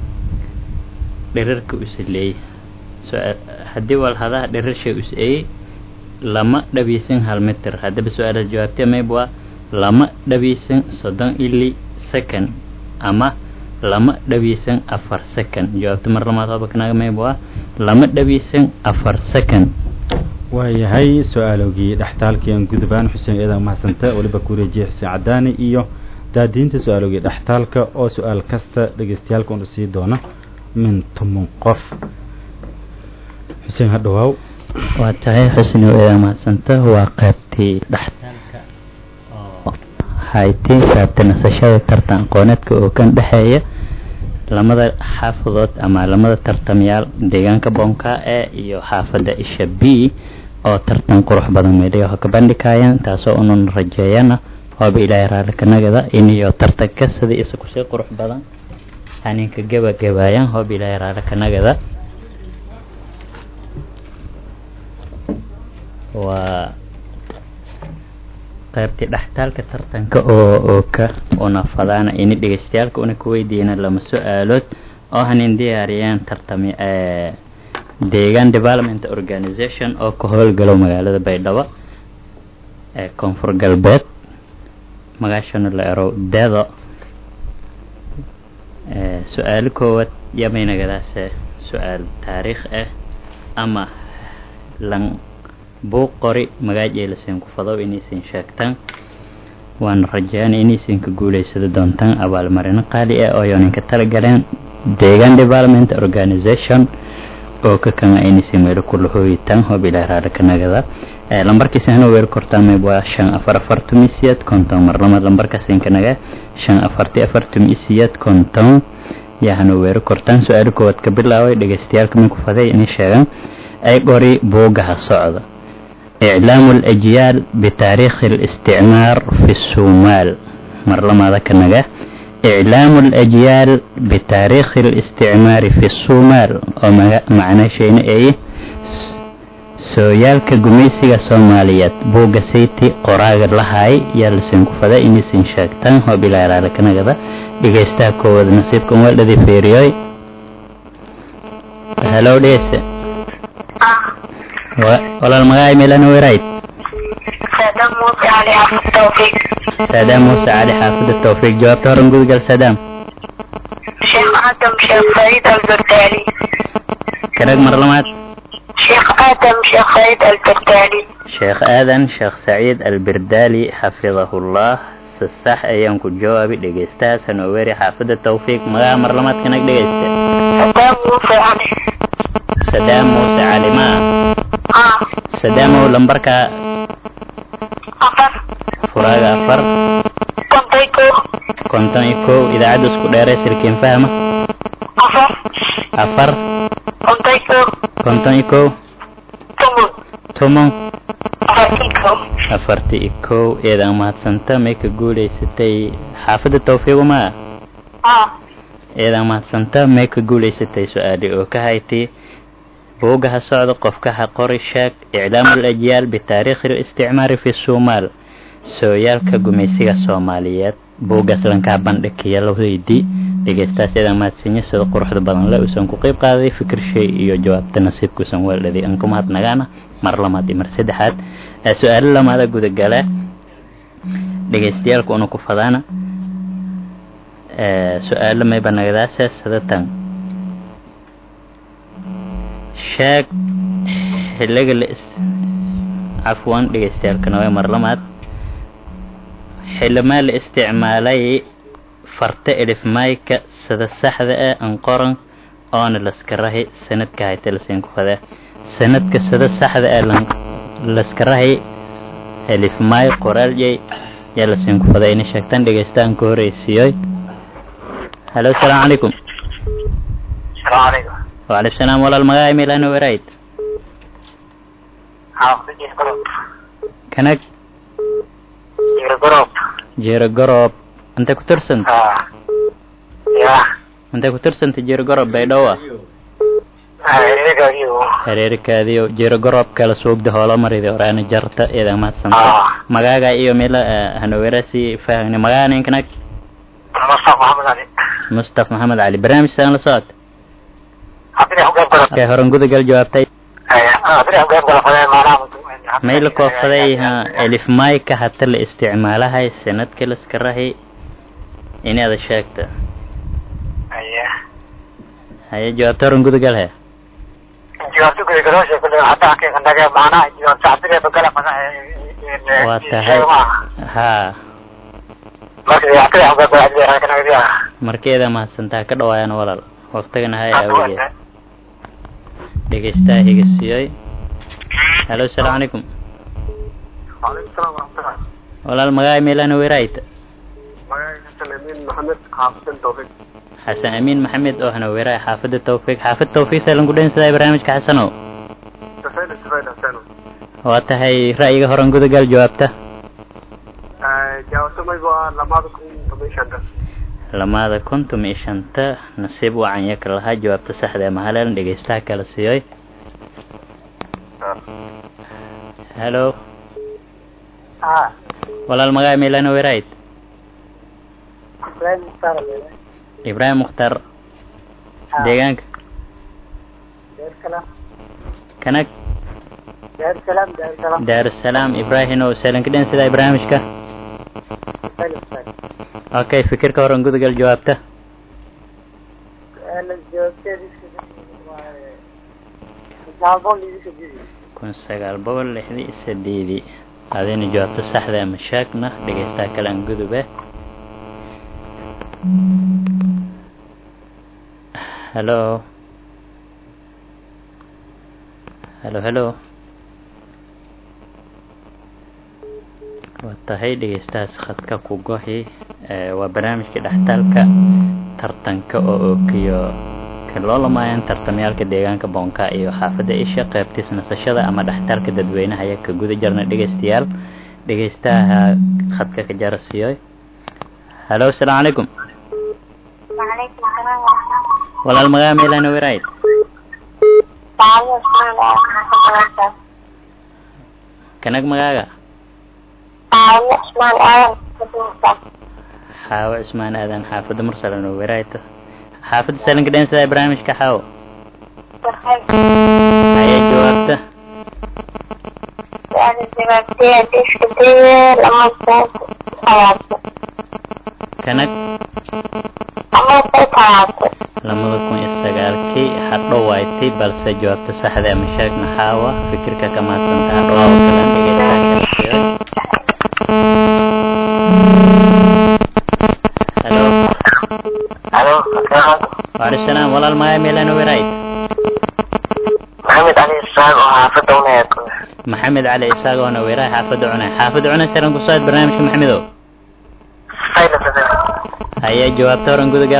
dhirirka usleey haddii walhadaha dhirir shay us eey lama dhabiisan hal mitir haddaba su-aalaas jawaabtee mayb waa lama dhabiisan soddon ili second ama lama dhabiisan afar second jawaabta mar lamaad hobakanaga mayb waa lama dhabiisan afar second waayahay su-aalogii dhextaalkiian gudubaan xuseen eedan mahadsanta weliba ku wareejiyay xuseen cadaani iyo daadiinta su-aalogii dhextaalka oo su-aal kasta dhegeystayaalka unu sii doona min toban qof xuseen hadhawaaw waa tahay xusni eedan mahadsanta waa qaybtii dhextaalka oo haytay qaybta nasashada tartan aqooneedka oo kan dhexeeya lamada xaafadood ama lamada tartamyaal deegaanka boonka e iyo xaafadda isha b oo tartan qurux badan meedhayaho ka bandhigayaan taasoo unan rajeeyana waaba ilaahay raalli kanagada iniyo tartanka sida isa kusii qurux badan haninka gebagabaayaan hooba ilaahay raalli kanagada waa qaybtii dhextaalka tartanka oo oo ka una fadaana ini dhegeystayaalka una ku weydiina lama su-aalood oo hanin diyaariyaan tartami deegaan development organization oo ka howlgalo magaalada baydhabo ee koonfur galbeed magaashana la ero dedo su-aalo koowaad yamaynagadaase su-aal taariikh ah ama lan buuq qori magaajay lasiin ku fadow inaysan sheegtaan waana rajeynay inaysan ka guulaysada doontaan abaalmarino qaali ah oo yooninka talagaleen deegaan development organization oo ka kama aynaysan meelo kula hooyitaan hoob ilaa raarakanagada lambarkiisa hana weeri kortaan mayb waa shan afar afar tumisiyad konton mar lama lambarkaas inkanaga shan afarti afar tumisiyad konton yaa hana weeri kortaan su-aalo koowaad ka bilaabay dhegeystayaalka min ku faday inay sheegaan ay qori buugaha socda إعلام الأجيال بتاريخ الاستعمار في الصومال مرلما ذكرنا إعلام الأجيال بتاريخ الاستعمار في الصومال ومعنى شيء أي سويالك قميسيغا سوماليات بوغا سيتي قراغ لهاي يالسين كفدا إني سين شاكتان هو بلا رالك نغدا ديغيستا كود نصيبكم والذي فيريوي هلو ديسه ولا المغاي ميلان ويرايت سلام موسى علي حافظ التوفيق سلام موسى علي حافظ التوفيق جواب تورن قول قال سلام شيخ آدم شيخ سعيد البردالي كنك مرلمات شيخ آدم شيخ سعيد البردالي شيخ آدم شيخ سعيد البردالي حفظه الله الصح أيام كل جوابي دقيستا سنويري حافظ التوفيق مغا مرلمات كنك دقيستا سلام موسى علي سلام موسى علي ما آه سدامو لمبركا أفر فراغا أفر كنتيكو كنتم يكو إذا عدو سكو ديري سلكين فاهمة أفر أفر كنتيكو كنتم يكو تمون تومون أفرتيكو أفرتي إكو إذا ما تسنتا ميك قولي ستي حافظ التوفيق ما آه إذا ما تسنتا ميك قولي ستي سؤالي وكهايتي بوجها صعد قفكها قري شاك إعلام الأجيال بتاريخ الاستعمار في الصومال سويالك قميسيغا الصوماليات بوجها سلنكا بندك يلو هيدي dhegeystaas iyada mahadsinya sida quruxda badan le uusan ku qayb qaaday fikir shay iyo jawaabta nasiibkuusan weeldhaday aan ku mahadnagaana mar labaad iyo mar saddexaad su-aalo lamaada gudagala dhegeystayaalka una ku fadaana su-aalo mayba nagadaasa sadatan sheeg xiliga la is cafwan dhegeystayaalkana waa mar lamaad xilimaa la isticmaalay farta elifmayka sida saxda ah an qoran oona laska rahi sanadka hayta lasiin ku fadaa sanadka sida saxda ah lan laska rahi elifmay qoraaljay yaa lasiin ku fadaa inay sheegtaan dhegeystaan ka horeysiiyoy halo asalaamu calaykum السلام عليكم وعليكم السلام walaal magaca milano werayd حافظ جروب kanag جروب jeero gorob intay ku tirsanta اه يا intay ku tirsanta jeero gorob baydhowa هيك ايو hareerikaadiyo jeero gorob kala suugda hoola maridi horaana jarta iyada mahadsanta Ah. magaaga iyo mila hanowerasi fahagni magaca ninkanag مصطفى محمد علي mustaf maxamed cali barnaamij saan la socod عبد الله قبل kay horan gudagal jawaabtay عبد الله قبل فلان ما نعم mayla koofsaday ha elif mayka hata la isticmaalahay sanadka laska rahi inaada sheegta ايوه haye jawaabta horan gudagal he جوابتك كل كروش كل حتى حكي عندك معنا جواب عبد الله قبل فلان waa tahay ha marka عبد الله قبل عبد الله كان كذا markeeda mahadsantaa ka dhawaayana walaal waqtigana hay awgeed dhegeystaa higasiyoy halo asalaamu calaykum وعليكم السلام ورحمة الله walaal magaca milano weraayta magaca سليمان محمد حافظ التوفيق xasan amiin maxamed oo hana weraay xaafada tawfiiq xaafad tawfiiq saalan ku dhansaday barnaamijka xasanow تفايد تفايد حسين waa tahay ra'yiga horan gudagal jawaabta جاوبت ما يبغى لما تكون كميشن lamaada konton iyo shanta nasiib wacan yaka lahaa jawaabta saxda ee mahaleelan dhegeystaha kala siiyoy halo اه walaal magaca milano werayd فلان مختار ibraahim mukhtaar deegaanka دار السلام kanag دار السلام دار السلام daarusalaam ibraahimow saalan ka dhansadaa barnaamijka تفايد تفايد okay fikirka horan gudagal jawaabta انا جاوبت kun sagaal boqol lixdii iyo sideedii adina jawaabta saxda ama sheegna dhegeystaha kale aan gudube halo halo halo waa tahay dhegeystahaas khadka ku gohi waa barnaamijka dhextaalka tartanka oo ookiyo kan loo lamaayaan tartamyaalka deegaanka boonka iyo xaafadda isha qaybtiis nasashada ama dhextaalka dadweynaha ayaa ka guda jirna dhegeystayaal dhegeystaha khadka ka jarasiyoy halo asalaamu calaykum walaal magaa meelana werayd kanag magaaga xaawo cusmaan aadan xaafadda mursalano weraayta xaafadda salanka dhensada barnaamijka xaawo haya jawaabta kanag lamada kun iyo sagaalkii hadho waaytay balse jawaabta saxda ama sheegna xaawa fikirka ka maadsanta hadho oo kalan dhegeysaa kala siiyay halo waalaikum salaam walaal maya meelana werayd maxamed cali isaaq oo xaafadda uneed maxamed cali isaaq oona weeraay xaafadda cunay xaafadda cunay saran ku soo barnaamijka maxamedow haya jawaabta horan gudagal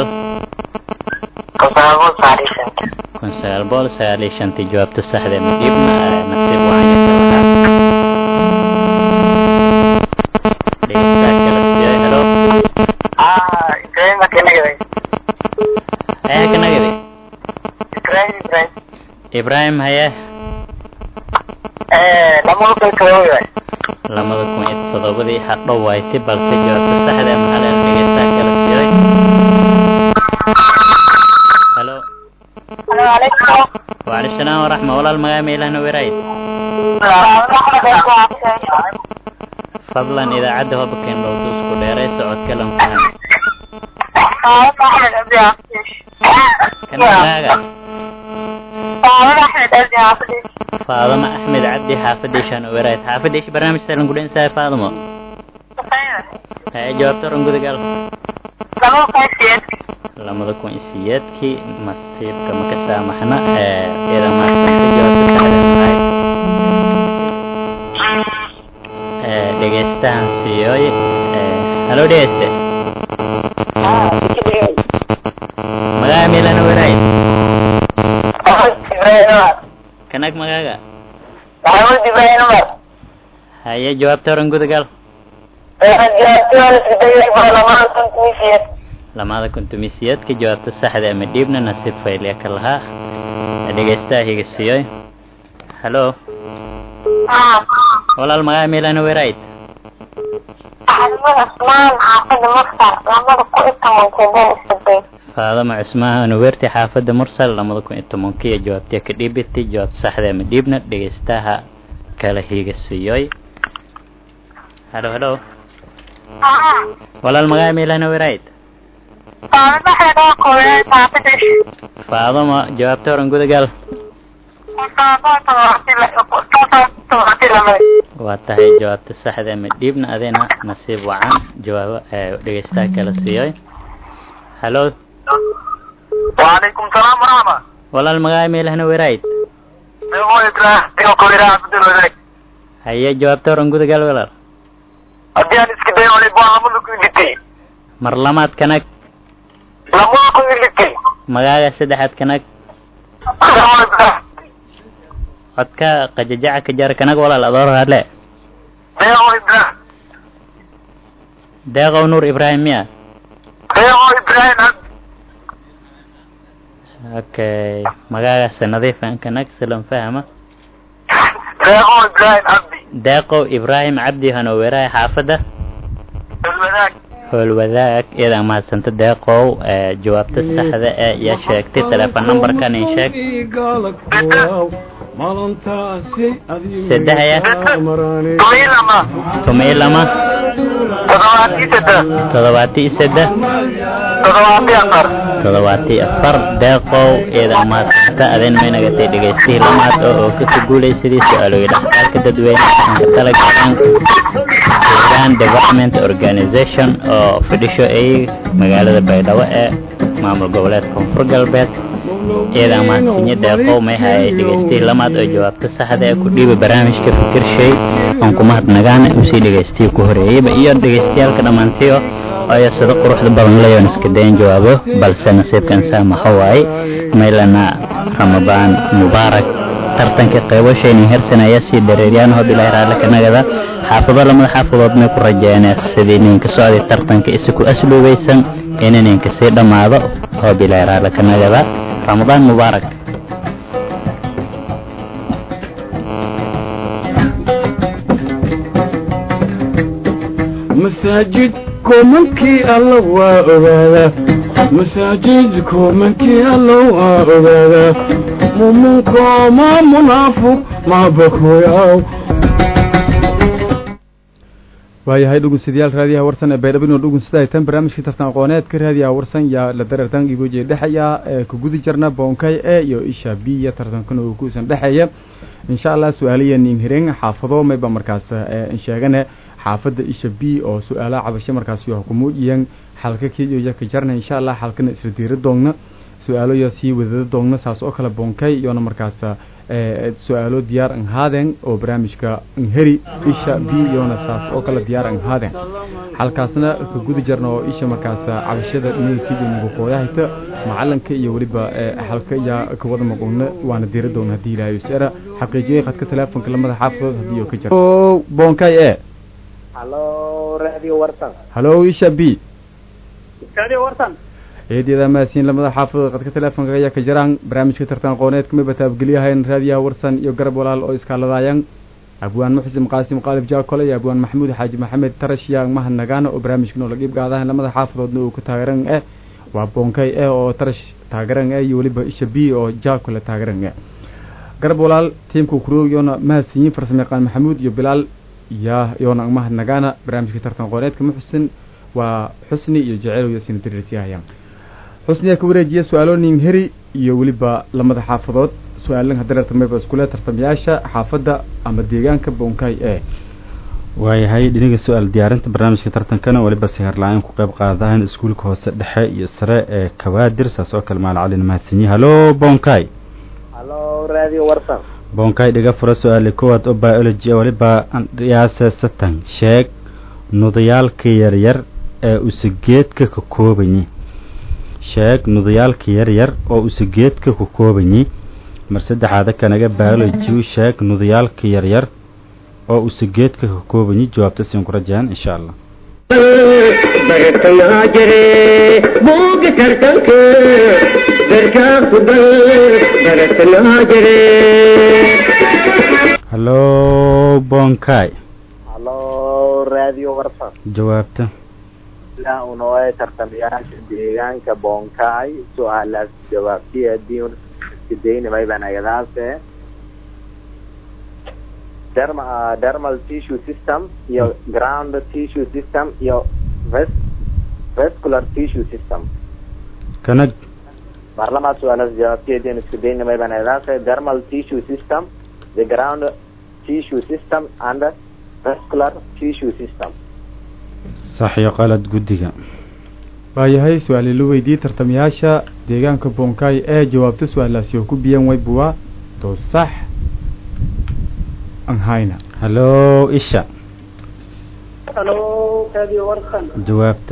kun sagaal boqol sagaal iyo shantii jawaabta saxda ma dhiibna nasiib wacan dhegeystaha kala siiyay halo haya ka nagadi ibrahim haye lamada kun iyo todobadii hadho waaytay balse jawaabta saxda ama haleel dhegeystaha kala siiyay halo waalaikum salaam waraxma walaal magaa meelahna werayd fadlan idaacadda hobakeen dhowda isku dheeray socodka lan faham kan magaaga faadama axmed cabdi xaafadishaan werayd xaafadish barnaamij salan kudhensahay faadamo haya jawaabta oran gudagal lamada kun iyo siyeedkii masiibka ma ka saamaxna iyada maasanta jawaabta saxda mahay dhegeystahan siiyooy halo dhegeyste magaa meelana werayd kanag magaaga haye jawaabta oran gudagal lamada kuntumisiyeedka jawaabta saxda ama dhiibna nasiib faylya ka lahaa dhegeystaha higa siiyooy halo walaal magaa meelana werayd faadama cusmaan werti xaafadda mursal lamada kun iyo tobankiiyo jawaabtiya ka dhiibitay jawaabta saxda ama dhiibna dhegeystaha kala higa siiyooy halo halo walaal magaa meelana werayd faadama jawaabta horan gudagal waa tahay jawaabta saxda ama dhiibna adina nasiib wacan jawaabo dhegeystaha kala siiyay halo وعليكم السلام ورحمة walaal magaa meelahna werayd هو إبراهيم تيو كويرا عبد الوزاك haye jawaabta horan gudagal walaal haddii aan iska dayo wali baa lamada ku ilitay mar lamaad kanag lamada ku ilitay magaaga saddexaad kanag codka qajajaca ka jar kanag walaal adoor hadle deeqo ibrahim deeqow nuur ibraahim miya deeqo ibrahim abdi okay magaagaas nadiifan kanag silan fahama deeqo ibrahim abdi deeqow ibraahim cabdi hanoweeraha xaafadda dalwadaag howlwadaag iyada mahadsanta deeqow ee jawaabta saxda ee yaa sheegtay teleefon numberkan in sheeg maalintaasi Saddexaya. tumiilama tumay lama toddobaati saddex toddobaati saddex toddobaati afar toddobaati afar deeqow eeda maadsanta adeen maynagatay dhegaystihii lamaad oo oo ka guulaysadii su-aalooyi dhextaalka dadweyne aan ka talagaleen deegaan development organization oo fadhisho ay magaalada baydhabo ee maamul goboleed koonfur galbeed eeda mahadsinyo deeqow may hayay dhegaystihii lamaad oo jawaabta saxda ee ku dhiiba barnaamijka fikirshay aan ku mahadnagaana usii dhegaystihii ku horeeyeyba iyo dhegaystayaalka dhammaantiyo ayaa sida quruxda badan leeyoon iska dayan jawaabo balse nasiibkan saamaxa waaye maylana ramadaan mubaarak tartanka qeybashaynin hersan ayaa sii dareeriyaan hoob ilaahi raalle ka nagada xaafado lamada xaafadood may ku rajeene sidii ninka socday tartanka isaku asluubaysan ina ninka sii dhammaado hoob ilaahi raalle ka nagada ramadaan mubaarak masaajid koomankii alla waa ogaadaa masaajid koomankii alla waa ogaadaa mumunko ma munaafuq ma bakoyaw waayahay dhugunsidayaal raadiyaha warsan ee baydhabo inuu dhugunsada tan barnaamijkii tartan aqooneedka raadiyaha warsan yaa la darartan igoje dhexaya ee ku gudi jirna boonkay e iyo isha b iyo tartankana uu kuusan dhexeeya insha allah su-aalayan inhiren xaafado mayba markaas sheegane xaafadda isha b oo su-aalaha cabasho markaas yo kumuujiyan xalka kiyo yaka jarna insha allah xalkana isla diira doogna su-aalo yo sii wadada doogna saas oo kale boonkay iyona markaas su-aalo diyaar an haadeen oo barnaamijka nheri isha b iyona saas oo kale diyaar an haadeen halkaasna ka guda jarna oo isha markaas cabashada negative nagu kooyahayta macalinka iyo weliba halka yaa ka wada maqoonna waana diira doogna haddii ilaahay sera xaqiijiyoy khadka teleefonka lamada xaafadood haddii oo ka jira boonkay e halo radio warsan halo isha b radio warsan eedyada maasiin lamada xaafadood qadka teleefonka ayaa ka jiraan barnaamijka tartan aqooneedka mayba taabgeliyahayn raadiyaha warsan iyo garab walaal oo iskaaladaayaan abwaan muxsin qaasim qaalib jaakole iyo abwaan maxamuud xaaji maxamed tarash yaang mahad nagaana oo barnaamijka noola qiib qaadahan lamada xaafadoodna uu ku taageeran eh waa boonkay eh oo tarash taageeran eh iyo weliba isha b oo jaakole taageeran eh garab walaal tiimka kuroogyoona mahadsiyin farsamo yaqaan maxamuud iyo bilaal yaa yoona mahad nagaana barnaamijka tartan aqooneedka muxsin waa xusni iyo jeceyl yasina dariirsiyahayaan xusniyaa ka wareejiya su-aaloonin heri iyo weliba lamada xaafadood su-aalan hadararta mayba iskule tartamayaasha xaafadda ama deegaanka boonkay ee waayahay dhiniga su-aal diyaarinta barnaamijka tartankana weliba siharla-aan ku qayb qaadahan iskuulka hoose dhexe iyo sare ee kawaadir saas oo kale maal calin mahadsanyi halo boonkay halo radio warsan boonkay dhiga fura su-aali kowaad oo biology weliba dhiyaase satan sheeg nudayaalka yaryar ee usageedka ka koobanyi sheeg nudayaalka yaryar oo usageedka ku koobanyi mar saddexaada kanaga biology sheeg nudayaalka yaryar oo usageedka ka koobanyi jawaabta siin ku rajaan insha allah bartayaa jire buuga tartanka darkaa ku gal bartayaa jire halo boonkay halo radio warsan jawaabta ilaa unooe tartamayaasha deegaanka boonkaay su-aalaas jawaabtiya diin iskadaynimay baan agadaase derma dermal tissue system iyo ground tissue system iyo ves vascular tissue system kanag baarlamaad su-aalaas jawaabtiya diin iskadaynimay baan agadaase dermal tissue system the ground tissue system and vascular tissue system sax iyo qalad guddiga waayahay su-aali la weydiiyey tartamayaasha deegaanka boonkay ee jawaabta su-aalaasi oo ku biyan waybuwa to sax an hayna halo isha halo radio warsan jawaabta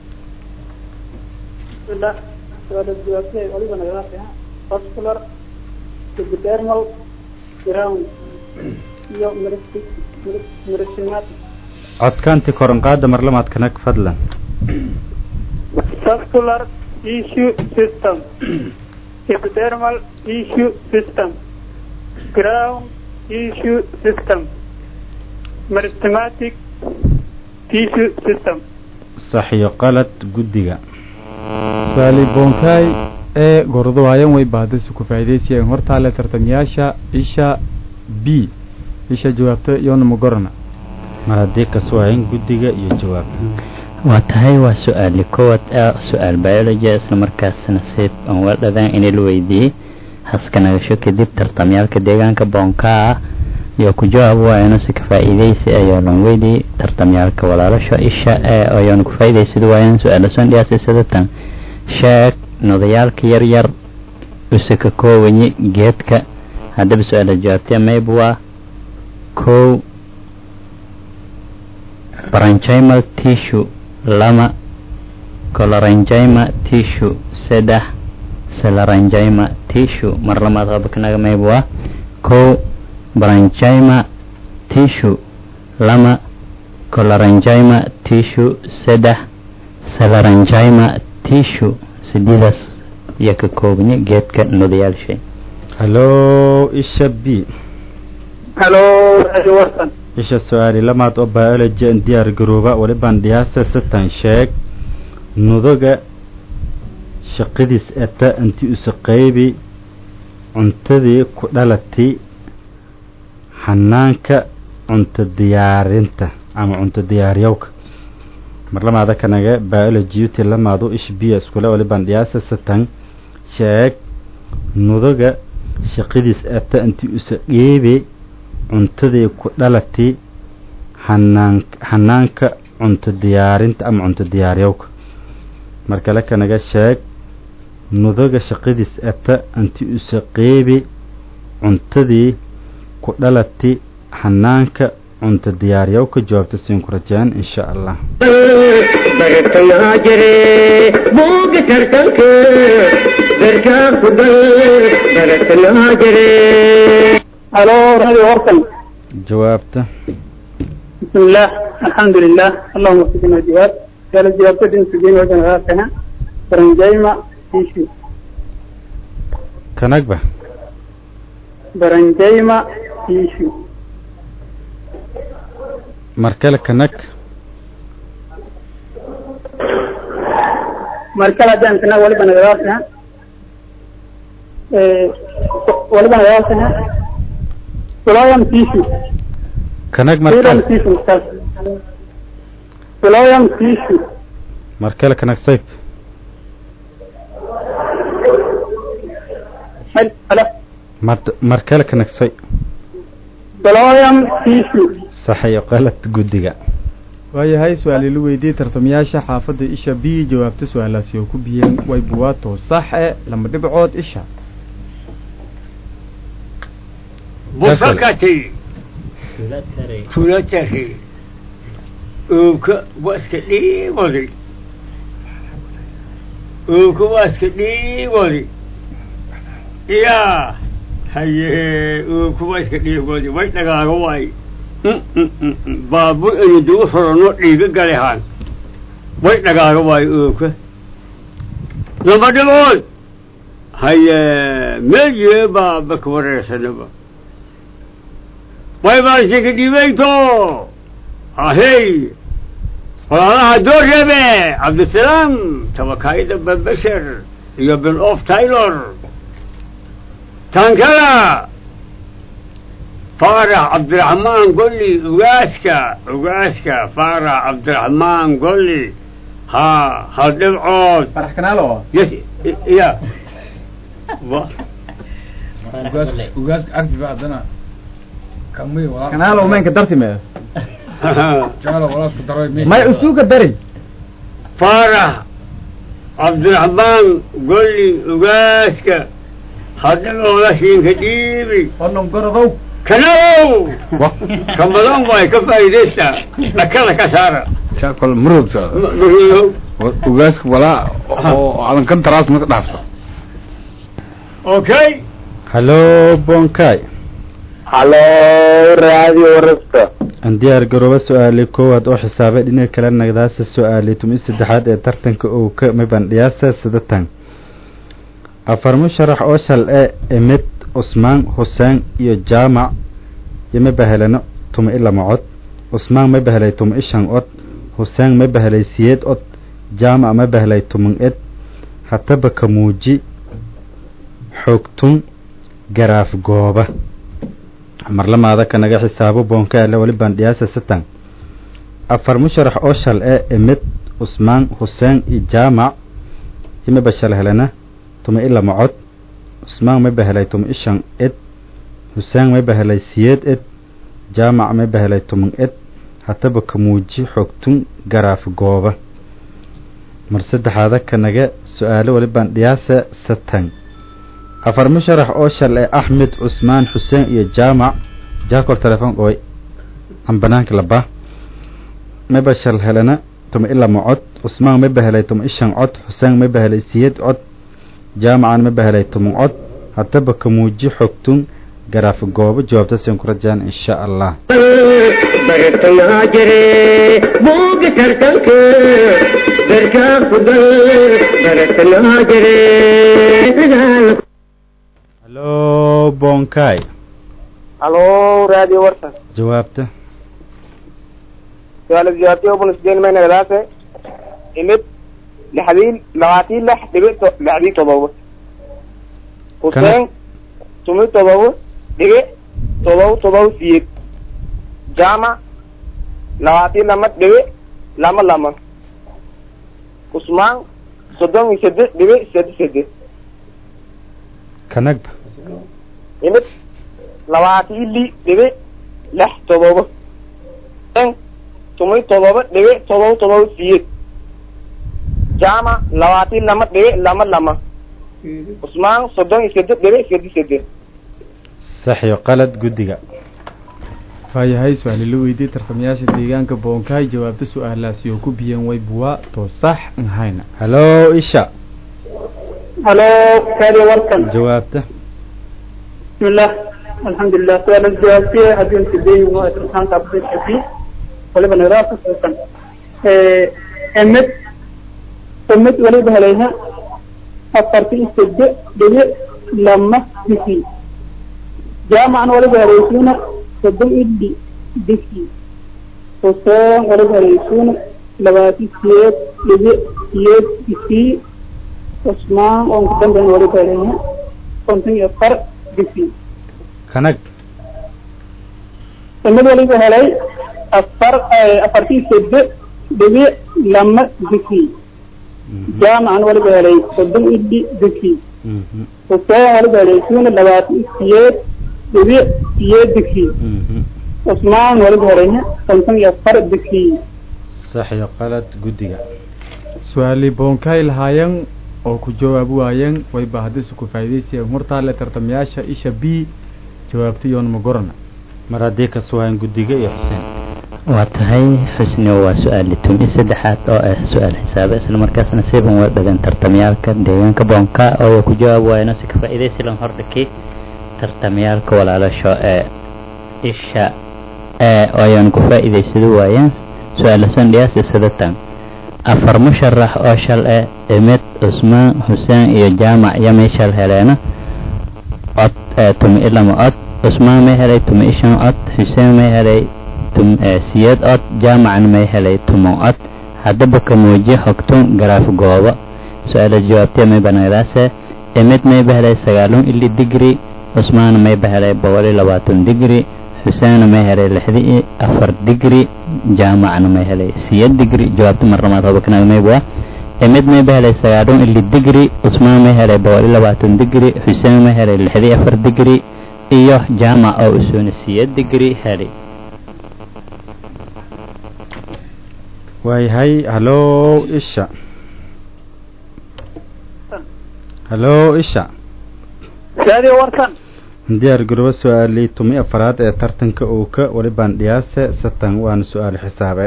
bismillah su-aala jawaabtay waliba nagadaas vascular epidermal ground iyo merisimatic codkaanti koranqaada marlamaad kanag fadlan vascular tissue system epidermal tissue system ground tissue system meristematic tissue system sax iyo qalad guddiga su-aali boonkay ee gorodowaayan way baadasi ku faa'idaysayeen hortaale tartamayaasha isha b isha jawaabta iyona magorana mar haddii kaswaayin guddiga iyo jawaab waa tahay waa su-aali koowaad ah su-aal biology isla markaasna si aan waa dhadaan inay la weydiiyey haska nagasho kadib tartamyaalka deegaanka boonkaa iyo ku jawaab waayano si ka faa'iidaysi ayaa lan weydiiyey tartamyaalka walaalasha isha ee ayaanu ku faa'iidaysad waayaan su-aala soon dhiyaasay sidatan sheeg nodayaalka yar yar use ka koowanyi geedka haddaba su-aala jawaabtee mayb waa kow branchimal tissue lama colorangyma tissue saddex celerangyma tissue mar lamaad qabakanaga mayb waa kow branchimal tissue lama colorangyma tissue saddex celerangyma tissue sideedaas iyo ka koobanya geedka nodayaalshay hallo isha b halo radio warsan isha su-aali lamaad oo biology an diyaar garooba walibaan dhiyaasa satan sheeg nudaga shaqadiis ata inti usa qaybi cuntadii ku dhalatay xanaanka cunto diyaarinta ama cunto diyaaryowka mar lamaada kanaga biology uti lamaadu ish biya iskule walibaan dhiyaasa satan sheeg nudaga shaqadiis ata inti usa qeybi cuntadii ku dhalatay xanaan xanaanka cunto diyaarinta ama cunto diyaaryowka mar kale kanaga sheeg nudaga shaqadiis ata inti usa qeybi cuntadii ku dhalatay xanaanka cunto diyaaryowka jawaabta siin ku rajeen insha allah bartayaa jire buuga tartanka garkaa ku dal bartayaa jire halo radio warsan jawaabta بسم الله الحمد لله اللهم وفقنا الجواب قال الجواب تدين سجين وجن غاقنا برنجيما تيشو kanagba برنجيما تيشو mar kale kanag مركلة دان كنا ولبا نغاقنا ولبا نغاقنا سلايم تيشو kanag mar سلايم kale تيشو مستاذ سلايم تيشو mar kale kanag sayb هلا mar mar kale kanag say سلايم تيشو sax iyo qalad guddiga waayahay su-aal ila weydiiyey tartamayaasha xaafadda isha b jawaabta su-aalaasi oo ku biyeen way buwaato sax e lama dhibcood isha بفكتي كولتكي وك واسك دي ودي وك واسك دي ودي يا هي وك واسك دي ودي وين دغا واي بابو اني دو فرنو ديغا غليهان وين دغا واي وك لما دبول هيا ميجي بابك ورسنبا way baa shika dhibayto ahey walaalaha doorrebe cabdisalaam tabakaayda babasher iyo bin of taylor tankala faarax cabdiraxmaan golli ugaaska ugaaska faarax cabdiraxmaan golli ha hal dhibcood farax kanaalo yes ya ugaaska arti ba haddana kamay walaa kanaalo meenka dartime jecelo walaasku daray mi may usuuka dari faarax cabdiraxmaan golli ugaaska hadhagooda siinka dhiibi onon gorodow kanow ka badan way ka faa'iidaystaa dhakada ka saara jaakol murugta marudow ugaaska walaa oo adan kan taraas maka dhaafso okay hallo bonkay halo radio warasta aan diyaar garooba su-aali koowaad oo xisaabay dhinaca kale nagdaasa su-aali tumi saddexaad ee tartanka uu ka mibandhiyaasa sidatan afar musharax oo shal e emid cusmaan xuseen iyo jaamac iyo mabahelano tuma i lama cod cusmaan ma bahelay tuma i shan cod xuseen ma bahelay siyeed cod jaamac ma bahelay tuman ed hataba ka muuji xoogtun garaaf gooba marlamaada kanaga xisaabo boonka ale wali bandhiyaasa satan afar musharax oo shal e emid cusmaan xuseen iyo jaamac imaba shal helena tuma ila macod cusmaan mayba helay tuma ishan ed xuseen mayba helay siyeed ed jaamac mayba helay tuman ed hataba kamuuji xogtun garaaf gooba mar saddexaada kanaga su-aalo walibaan dhiyaasa satan afar musharax oo shal ee axmed cusmaan xuseen iyo jaamac jaakol telefoon ooy aan banaanka laba mayba shal helena tuma ila macod cusmaan mayba helay tuma ishan cod xuseen mayba helay siyeed cod jaamacan mayba helay tuman cod hataba kamuuji xogtun garaaf goobo jawaabta siin ku rajaan insha allah bartayaa jire buuga tartanka garkaa kugal bartayaa jire halo bonkai halo radio warsan jawaabta su-aal jawaabtii ubun isdeen mayna gadaase imid lixdii labaatii lix dhibic to lixdii todoba xuseen tumi todoba dhibic todoba todoba siyeed jaamac labaatii lama dhibic lama lama cusmaan soddon iyo seddex dhibic seddex seddex kanagba imid labaatii li dhibic lix todoba xuseen tumi todoba dhibic todoba todoba siyeed jaamac labaatii lama dhibic lama lama cusmaan soddon iyo seddex dhibic seddex seddex sax iyo qalad guddiga waayahay su-aali la weydiiyey tartamayaasha deegaanka boonkaay jawaabta su-aalaasi oo ku biyeen way buwaa too sax nhayna halo isha halo radio warkan jawaabta bismillah alxamdulilah su-aal jawaabtiye haddii intideyn waa tartaanka abdulxafi waliba nadaafka suusan emid emid waliba helayha afarti iyo sede dhibic lama bisi jaamacan waliba helaysiina soddon ili bisi xuseen waliba helaysiina labaati siyeed dhibic siyeed bisi cusmaan oon ku dambeyn waliba helayha konton iyo afar bisi kanag emid waliba helay afar afartii sede dhibic lama bisi jaamacan waliba helay soddon ili bisi xuseen waliba helaysiina labaatan siyeed dhibic siyeed bisi cusmaan waliba helayna konton iyo afar bisi sax iyo qalad guddiga su-aali boonkaay lahaayeen oo ku jawaabi waayeen wayba haddise ku faa'idaysayeen hortaale tartamayaasha isha b jawaabta iyoon ma gorana mar haddii ka suwaayeen guddiga iyo xuseen waa tahay xusni waa su-aali tumi saddexaad oo ah su-aal xisaabe isla markaasna siban waa dhagan tartamyaalka deegaanka boonka oo ku jawaab waayna si ka faa'iidaysilan hordhaki tartamyaalka walaalasho ee isha ee oo ayaan ku faa'iidaysado waayeen su-aala sandhiyaasi sadatan afar musharax oo shal eh emed cusmaan xuseen iyo jaamac yamay shal heleena cod ee tumi ilama cod cusmaan may helay tumi ishan cod xuseen may helay tum siyeed cod jaamacna may helay tumo cod haddaba ka muuji xogtun garaaf goobo su-aala jawaabtee may banagdaase emid mayba helay sagaalun ili digri cusmaan mayba helay boqol iyo labaatan digri xuseenna may helay lixdi iyo afar digri jaamacna may helay siyeed digri jawaabta marnamaad hobakanaag mayba emid mayba helay sagaalun ili digri cusmaan may helay boqol iyo labaatan digri xuseen may helay lixdi iyo afar digri iyo jaamac oo usuuna siyeed digri helay waayahay halo isha halo isha radio warkan diyaar garobo su-aalii tumi afaraad ee tartanka uuka walibaan dhiyaase satan waana su-aal xisaabe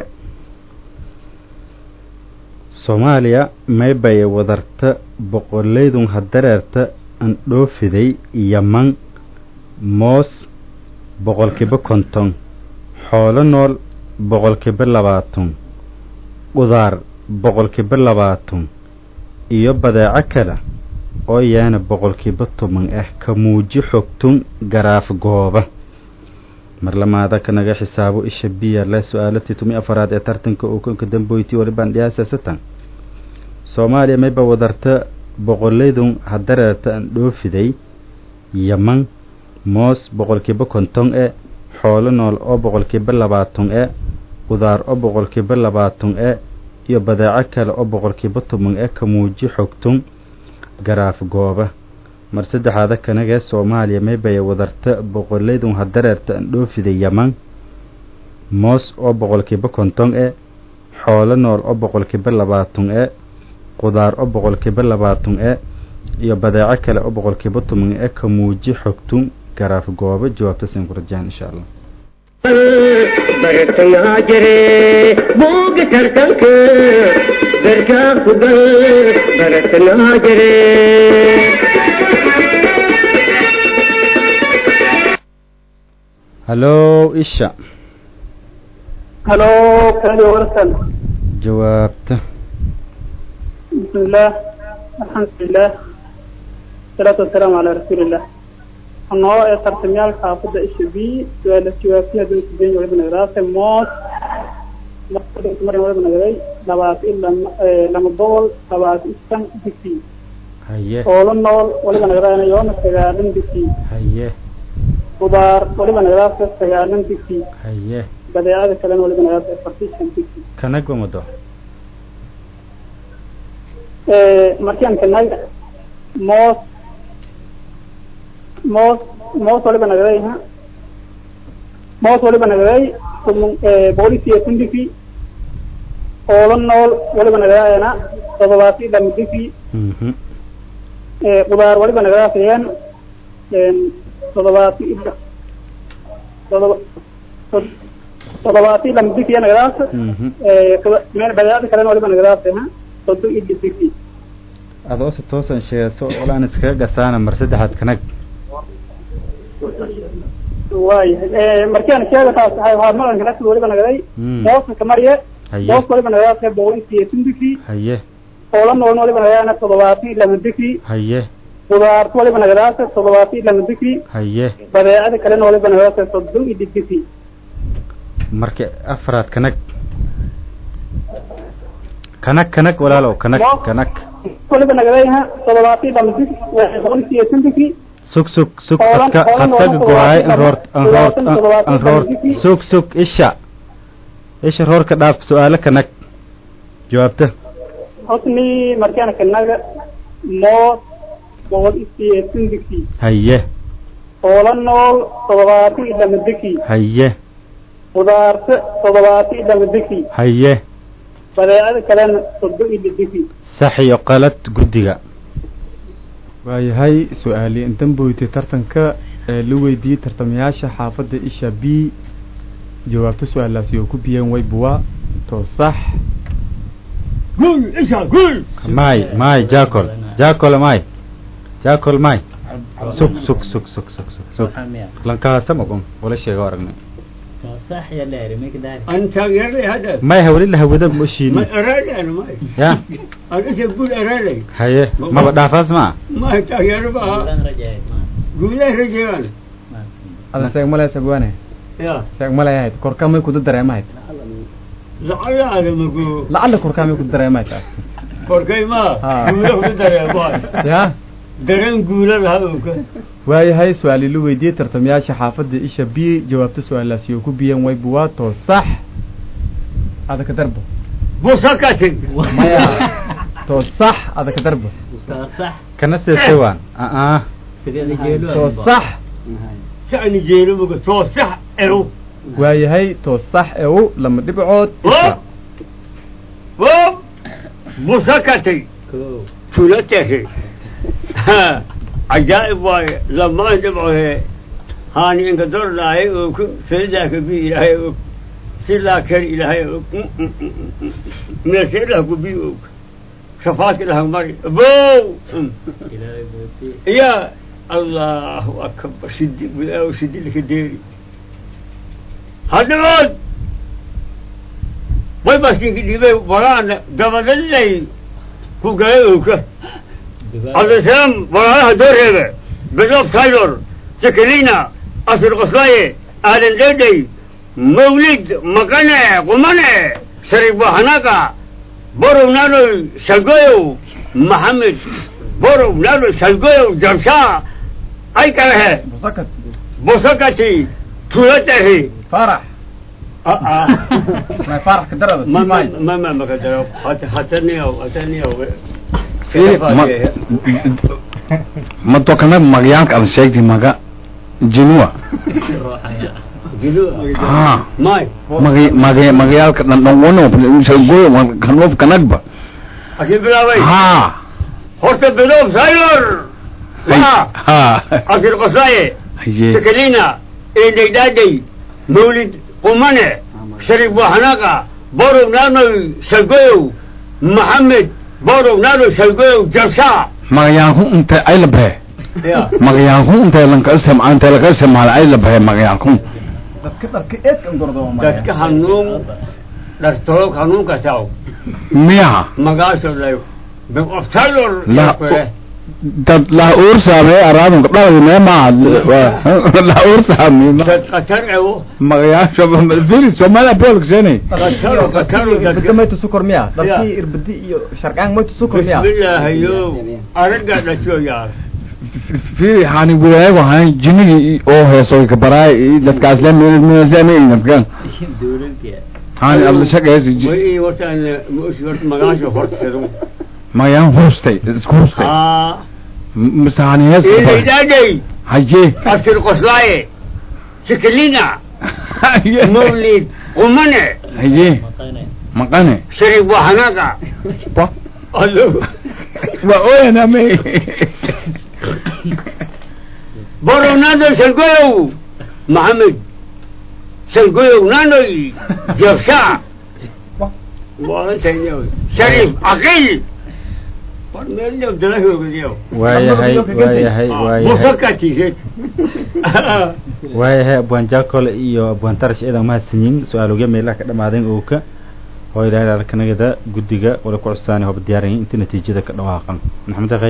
soomaaliya maybay wadarta boqolaydun hadareerta andhoofiday yaman moos boqolkiiba konton xoolo nool boqolkiiba labaatan qudaar boqolkiiba labaatan iyo badeeco kale oo yaana boqolkiiba toban ah ka muuji xogtun garaaf gooba marlamaada kanaga xisaabo isha biya le su-aalatii tumi afaraad ee tartanka uu konka damboyti walibaan dhiyaasa satan soomaaliya mayba wadarta boqolaydun hadareerta aan dhoofiday yaman moos boqolkiiba konton e xoolo nool oo boqolkiiba labaatan e qudaar oo boqolkiiba labaatan e iyo badeeco kale oo boqolkiiba toban e ka muuji xogtun garaaf gooba mar saddexaada kanagee soomaaliya meybaya wadarta boqoleydun hadareerta andhoofida yaman moos oo boqolkiiba konton e xoolo nool oo boqolkiiba labaatan e qudaar oo boqolkiiba labaatan e iyo badeeco kale oo boqolkiiba toban e ka muuji xogtun garaaf gooba jawaabta siin ku rajaan insha allah bartayaa jire buuga tartanka garkaa ku gal bartayaa jire hallow isha halo kaliya warsan jawaabta بسم الله الحمد لله الصلاة والسلام على رسول الله النوع ترتميال حافظ إيش بي سؤال الجوافية دون سبين ولد من غراسة موت لقد أتمرن ولد من غري لبعض إلا لما دول لبعض إستن بكي haye أولا نول ولد من غراسة يوم استغالن بكي haye خضار ولد من غراسة استغالن بكي haye بدأ كلام ولد من غراسة فرتيشن بكي kanag wamado markaan kanaga moos moos moos waliba nagaday ha moos waliba nagaday boqolkiiba kundifi oola nool waliba nagadayana todobaati dhamdifi mhm qudaar waliba nagadaasayaan todobaati ila todoba todobaati dhamdifiya nagadaas mhm meel badeecada kalena waliba nagadaasay ha sodo ila difi adoo se toosan sheegayso olaan iskaga gasaana mar saddexaad kanag waayahay markaan sheega taas waxay waxaa malanka nafsi waliba nagaday Mm. mooska kamariye haye moos waliba nagadaasay boqolkiiba tundiki haye oola noolna waliba nagadaana toddobaati lama diki haye qudaarta waliba nagadaasa toddobaati lama diki haye badeecada kalena waliba nagadaasa soddon iyo didiki marka afraad kanag kanag kanag walaalow kanag kanag waliba nagadayaha toddobaati lama diki boqolkiiba tundiki sug sug sug Oolan- adka oolan adkaga noola gohaay toddobaatan anroort anroort toddobaatan toddobaatan anroort toddobaatan sug sug isha isha roorka dhaaf su-aalo kanag jawaabta hosni markaan kanaga moos boqolkiiba tundiki haye oola nool toddobaati lama diki haye qudaarta toddobaati lama diki haye badeecada kalena soddon iyo didiki sax iyo qalad guddiga waayahay su-aali intan boytay tartanka ee la weydiiyey tartamayaasha xaafadda isha b jawaabta su-aalaasi oo ku biyeen way buwa to sax guul isha guul may may jackol jackol may jackol may sug sug sug sug sug sug sug Maxamiya. lankaasam ogon wala sheego aragnay Soo sax ya leeri mik daari. أنت يرلي هذا may hawli la hawada ما moshiini أرادي أنا ما ya أنا إيش أقول أرادي haye maba dhaafaas ma ما تغير بها Bulan rajay ma. قول له رجال ada seeg malaya sagwaane يا seeg malaya ahayd korkamay kuda dareemahayd لعل هذا ما قول lacalla korkamay kuda dareemahayd taas فرقي ما ها. قول له دري ما ya درين قول له هذا waayahay su-aali la weydiiyey tartamayaasha xaafadda isha b jawaabta su-aalaasi oo ku biyeen way buwa to sax ada ka darbo بوسكتك maya to sax ada ka darbo Soo sax. kana seesewaan aa Sidee jeelu. to sax سعني جيلو بقى توسع إيرو waayahay to sax ew lama dhibcood isha و بوسكتي Ko. ثلاثة ها عجائب واي لما جمعه هاني إنك دور لاي وكن سيدا كبير لاي سيلا كر إلهي من سيلا كبير شفاك لها مري بو Ilaahay booti. يا الله أكبر شدي بلا وشدي لك ديري هذا مود وي بس يجي ورانا قبل اللي كو جايوك عبد السلام وراها دور هذا بلوب تايلور سكلينا أسر قصلاية آدن ديدي مولد مكانة قمانة شريف هناكا بورو نالو شلقويو محمد بورو نالو شلقويو جمشا أي كره musakat بوسكتي تولته farax ما فرق كدرة ما ما ما ما ما كدر حتى حتى أو حتى أو ma dokana magayaalka aad sheegtay maga jinua ha ماي magay magay magayaalka dhan dhan wano shagoy kanoof kanagba أكيد بلاوي ha horta bilow saylor waa ha akil qoslaaye haye sakalina eedhegdhaadhay mawlid qumane sharif buuxanaaqa borow naanoy salgoyow maxamed borow naanoy salgoyow jabshaa magayaalku intay ay la bahe ya magayaalku intay lanka isticmaal intay laga isticmaala ay la bahe magayaalku dadka dharka eedkan gordo dadka hanuun dhartolog hanuunka saw miyaha magaasho layo of taylor la dad la uursaamee araadun gabdhaha meema la uursaamee dad qatar ewo magayaasha firi somalia bolksene qataro qataro dadka dadka maytu sukor miya dadkii irbadi iyo sharqaan maytu sukor miya bismillaahayo aragga dhasho yaar firi hani wilaayagu ahaan jinigii oo heeso kabaraay dadkaas le meelmeelsane dadkan hani adla shaqeesi way wartaan mushi horta magaasho hortasado magayaan hustay isku hustay aa mise hani hees eedhegdhaadhay haye abtir qoslaaye sakalina mawlid qumane haye maqane sharif buuxanaaqa Ba. allo waa ooyaname borow naanoy salgoyow maxamed salgoyow naanoy jabshaa waalantaynyo sharif aqil war meelyo dalahoogayo waayahay waayahay waayahay musakatiised waayahay abwaan jakole iyo abwaan tarash eedan mahadsanyiin su-aalogya meelaha ka dhamaadeen ooka oo ilaahay alkanagada guddiga wala ku cusaani hoba diyaarayin inta natiijada ka dhawaaqan maxamed akhay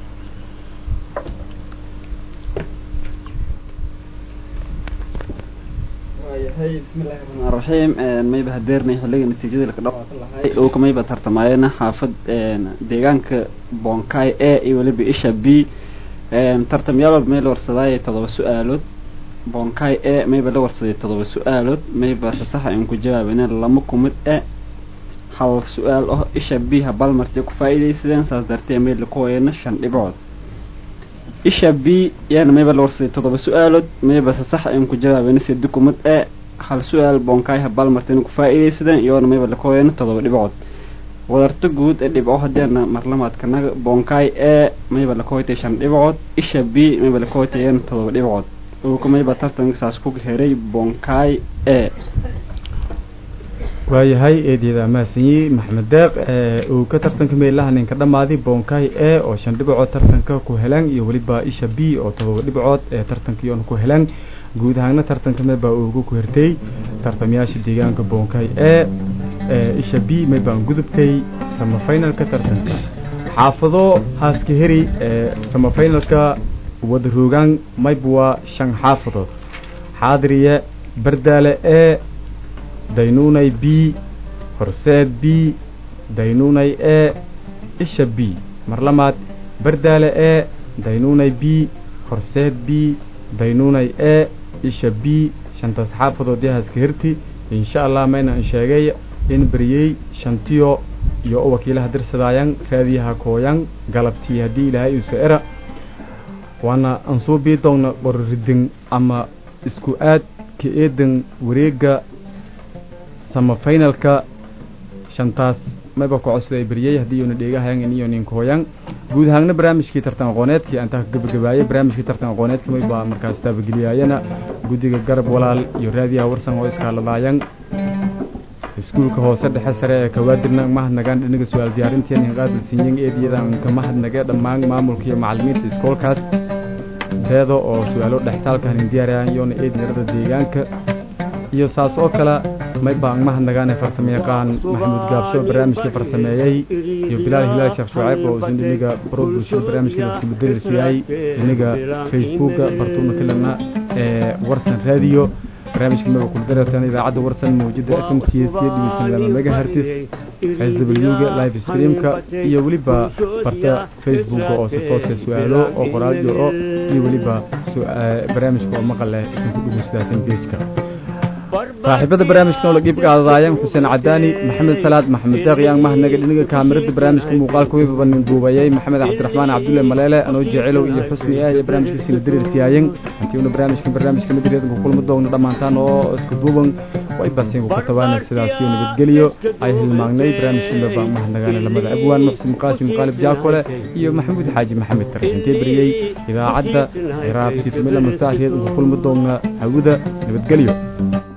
waayahay bismillahi raxmaan raxiim mayba hadeernay xilliga natiijada laka dhawaaqo lahay oo kamayba tartamaayana xaafad deegaanka bonkai a iyo weliba isha b tartamyaal may la warsadaaye todoba su-aalood bonkai a mayba la warsaday todoba su-aalood mayba sasaxa in ku jawaabana lama kumid e hal su-aal oh isha b ha balmartay ku faa'iidaysadeen saas dartee may laku wayana shan dhibcood isha b yaana mayba la warsaday todoba su-aalood mayba sasaxa in ku jawaabana sedi kumid e hal su-aal bonkai ha balmartayna ku faa'iidaysadeen iyoona mayba laku wayana todoba dhibcood wadarta guud ee dhibco hadeena marlamaadkanaga bonkai e mayba lakohoytay shan dhibcood isha b mayba lakohoytayana todoba dhibcood uuka mayba tartanka saas ku heray bonkai e waayahay eedyada mahadsanyi maxamed deeq uu ka tartanka meelaha ninka dhammaaday bonkai e oo shan dhibcood tartanka ku helaan iyo weliba isha b oo todoba dhibcood ee tartankiiona ku helaan guud ahaana tartanka meebaa ugu ku hertay tartamayaasha deegaanka bonkai e isha b meybaan gudubtay samafinalka tartanka xaafado haaska heri ee samafinalka wada roogaan mayba waa shan xaafadood xaadiriye bardaale e daynunay b horseed b daynunay e isha b mar lamaad bardaale e daynunay b horseed b daynunay e isha b shantaas xaafadood yahaska hirti insha allah mayna an sheegay in beriyey shantiyo iyo u wakiilaha dirsadaayan raadiyaha kooyan galabtii haddii ilaahay iiso era waana aan soo bii doonna qorridin ama isku aad ka eedan wareega samafinalka shantaas mayba ku codsaday beriyey haddii iyoona dheegahayan iyo ninkooyan guud ahaanna barnaamijkii tartan aqooneedkii aan taa ka gabagabaayay barnaamijkii tartan aqooneedka mayba markaas taabageliyaayana guddiga garab walaal iyo raadiyaha warsan oo iskaaladaayan iskuulka hoose dhexe sare ee kawaadirna mahadnagaan dhinaga su-aal diyaarintiina hinqaada sinyan eediyadan ka mahadnage dhammaan maamulka iyo macalimiinta iskoolkaas teeda oo su-aalo dhextaalka hanin diyaarayaan iyoona eediyarada deegaanka iyo saas oo kale maybaan mahadnagaane farsamo yaqaan maxamuud gaabsho barnaamijka farsameeyey iyo bilaal hilaal sheekh shucayb oo isin dhiniga baro bulshada barnaamijka iskubaderisiyay dhiniga facebooka bartuuna kalena ee warsan radio barnaamijka maba kuldaratan idaacadda warsan mawjada f m c s dhegeysan laba megahertis s w ga live streamka iyo weliba barta facebooka oo si toose su-aalo oo qoraal jiro iyo weliba barnaamijka oo maqal leh isin ku dhegeysadaasan pageka saaxiibada barnaamijkan oo la qiib qaadadaayeen xuseen cadaani maxamed salaad maxamed deeq yaan mahadnaga dhinaga kaamirada barnaamijka muuqaalka weyba nin duubayay maxamed cabdiraxmaan cabdulle maleele anoo jecelow iyo xusni ah iyo barnaamijkiisina diriirtiyaayeen hantiuna barnaamijkan barnaamijka madireedanku kulma doogna dhammaantaan oo isku duuban way basiinku ku tabaana sidaasiyo nabadgeliyo ay hilmaagnay barnaamijkan baba mahadnagaana lamada abwaan muxsin qaasim qaalib jaakole iyo maxamuud xaaji maxamed tarashintee beriyey idaacadda raabti tumila masaareed uku kulma doogna hawada nabadgelyo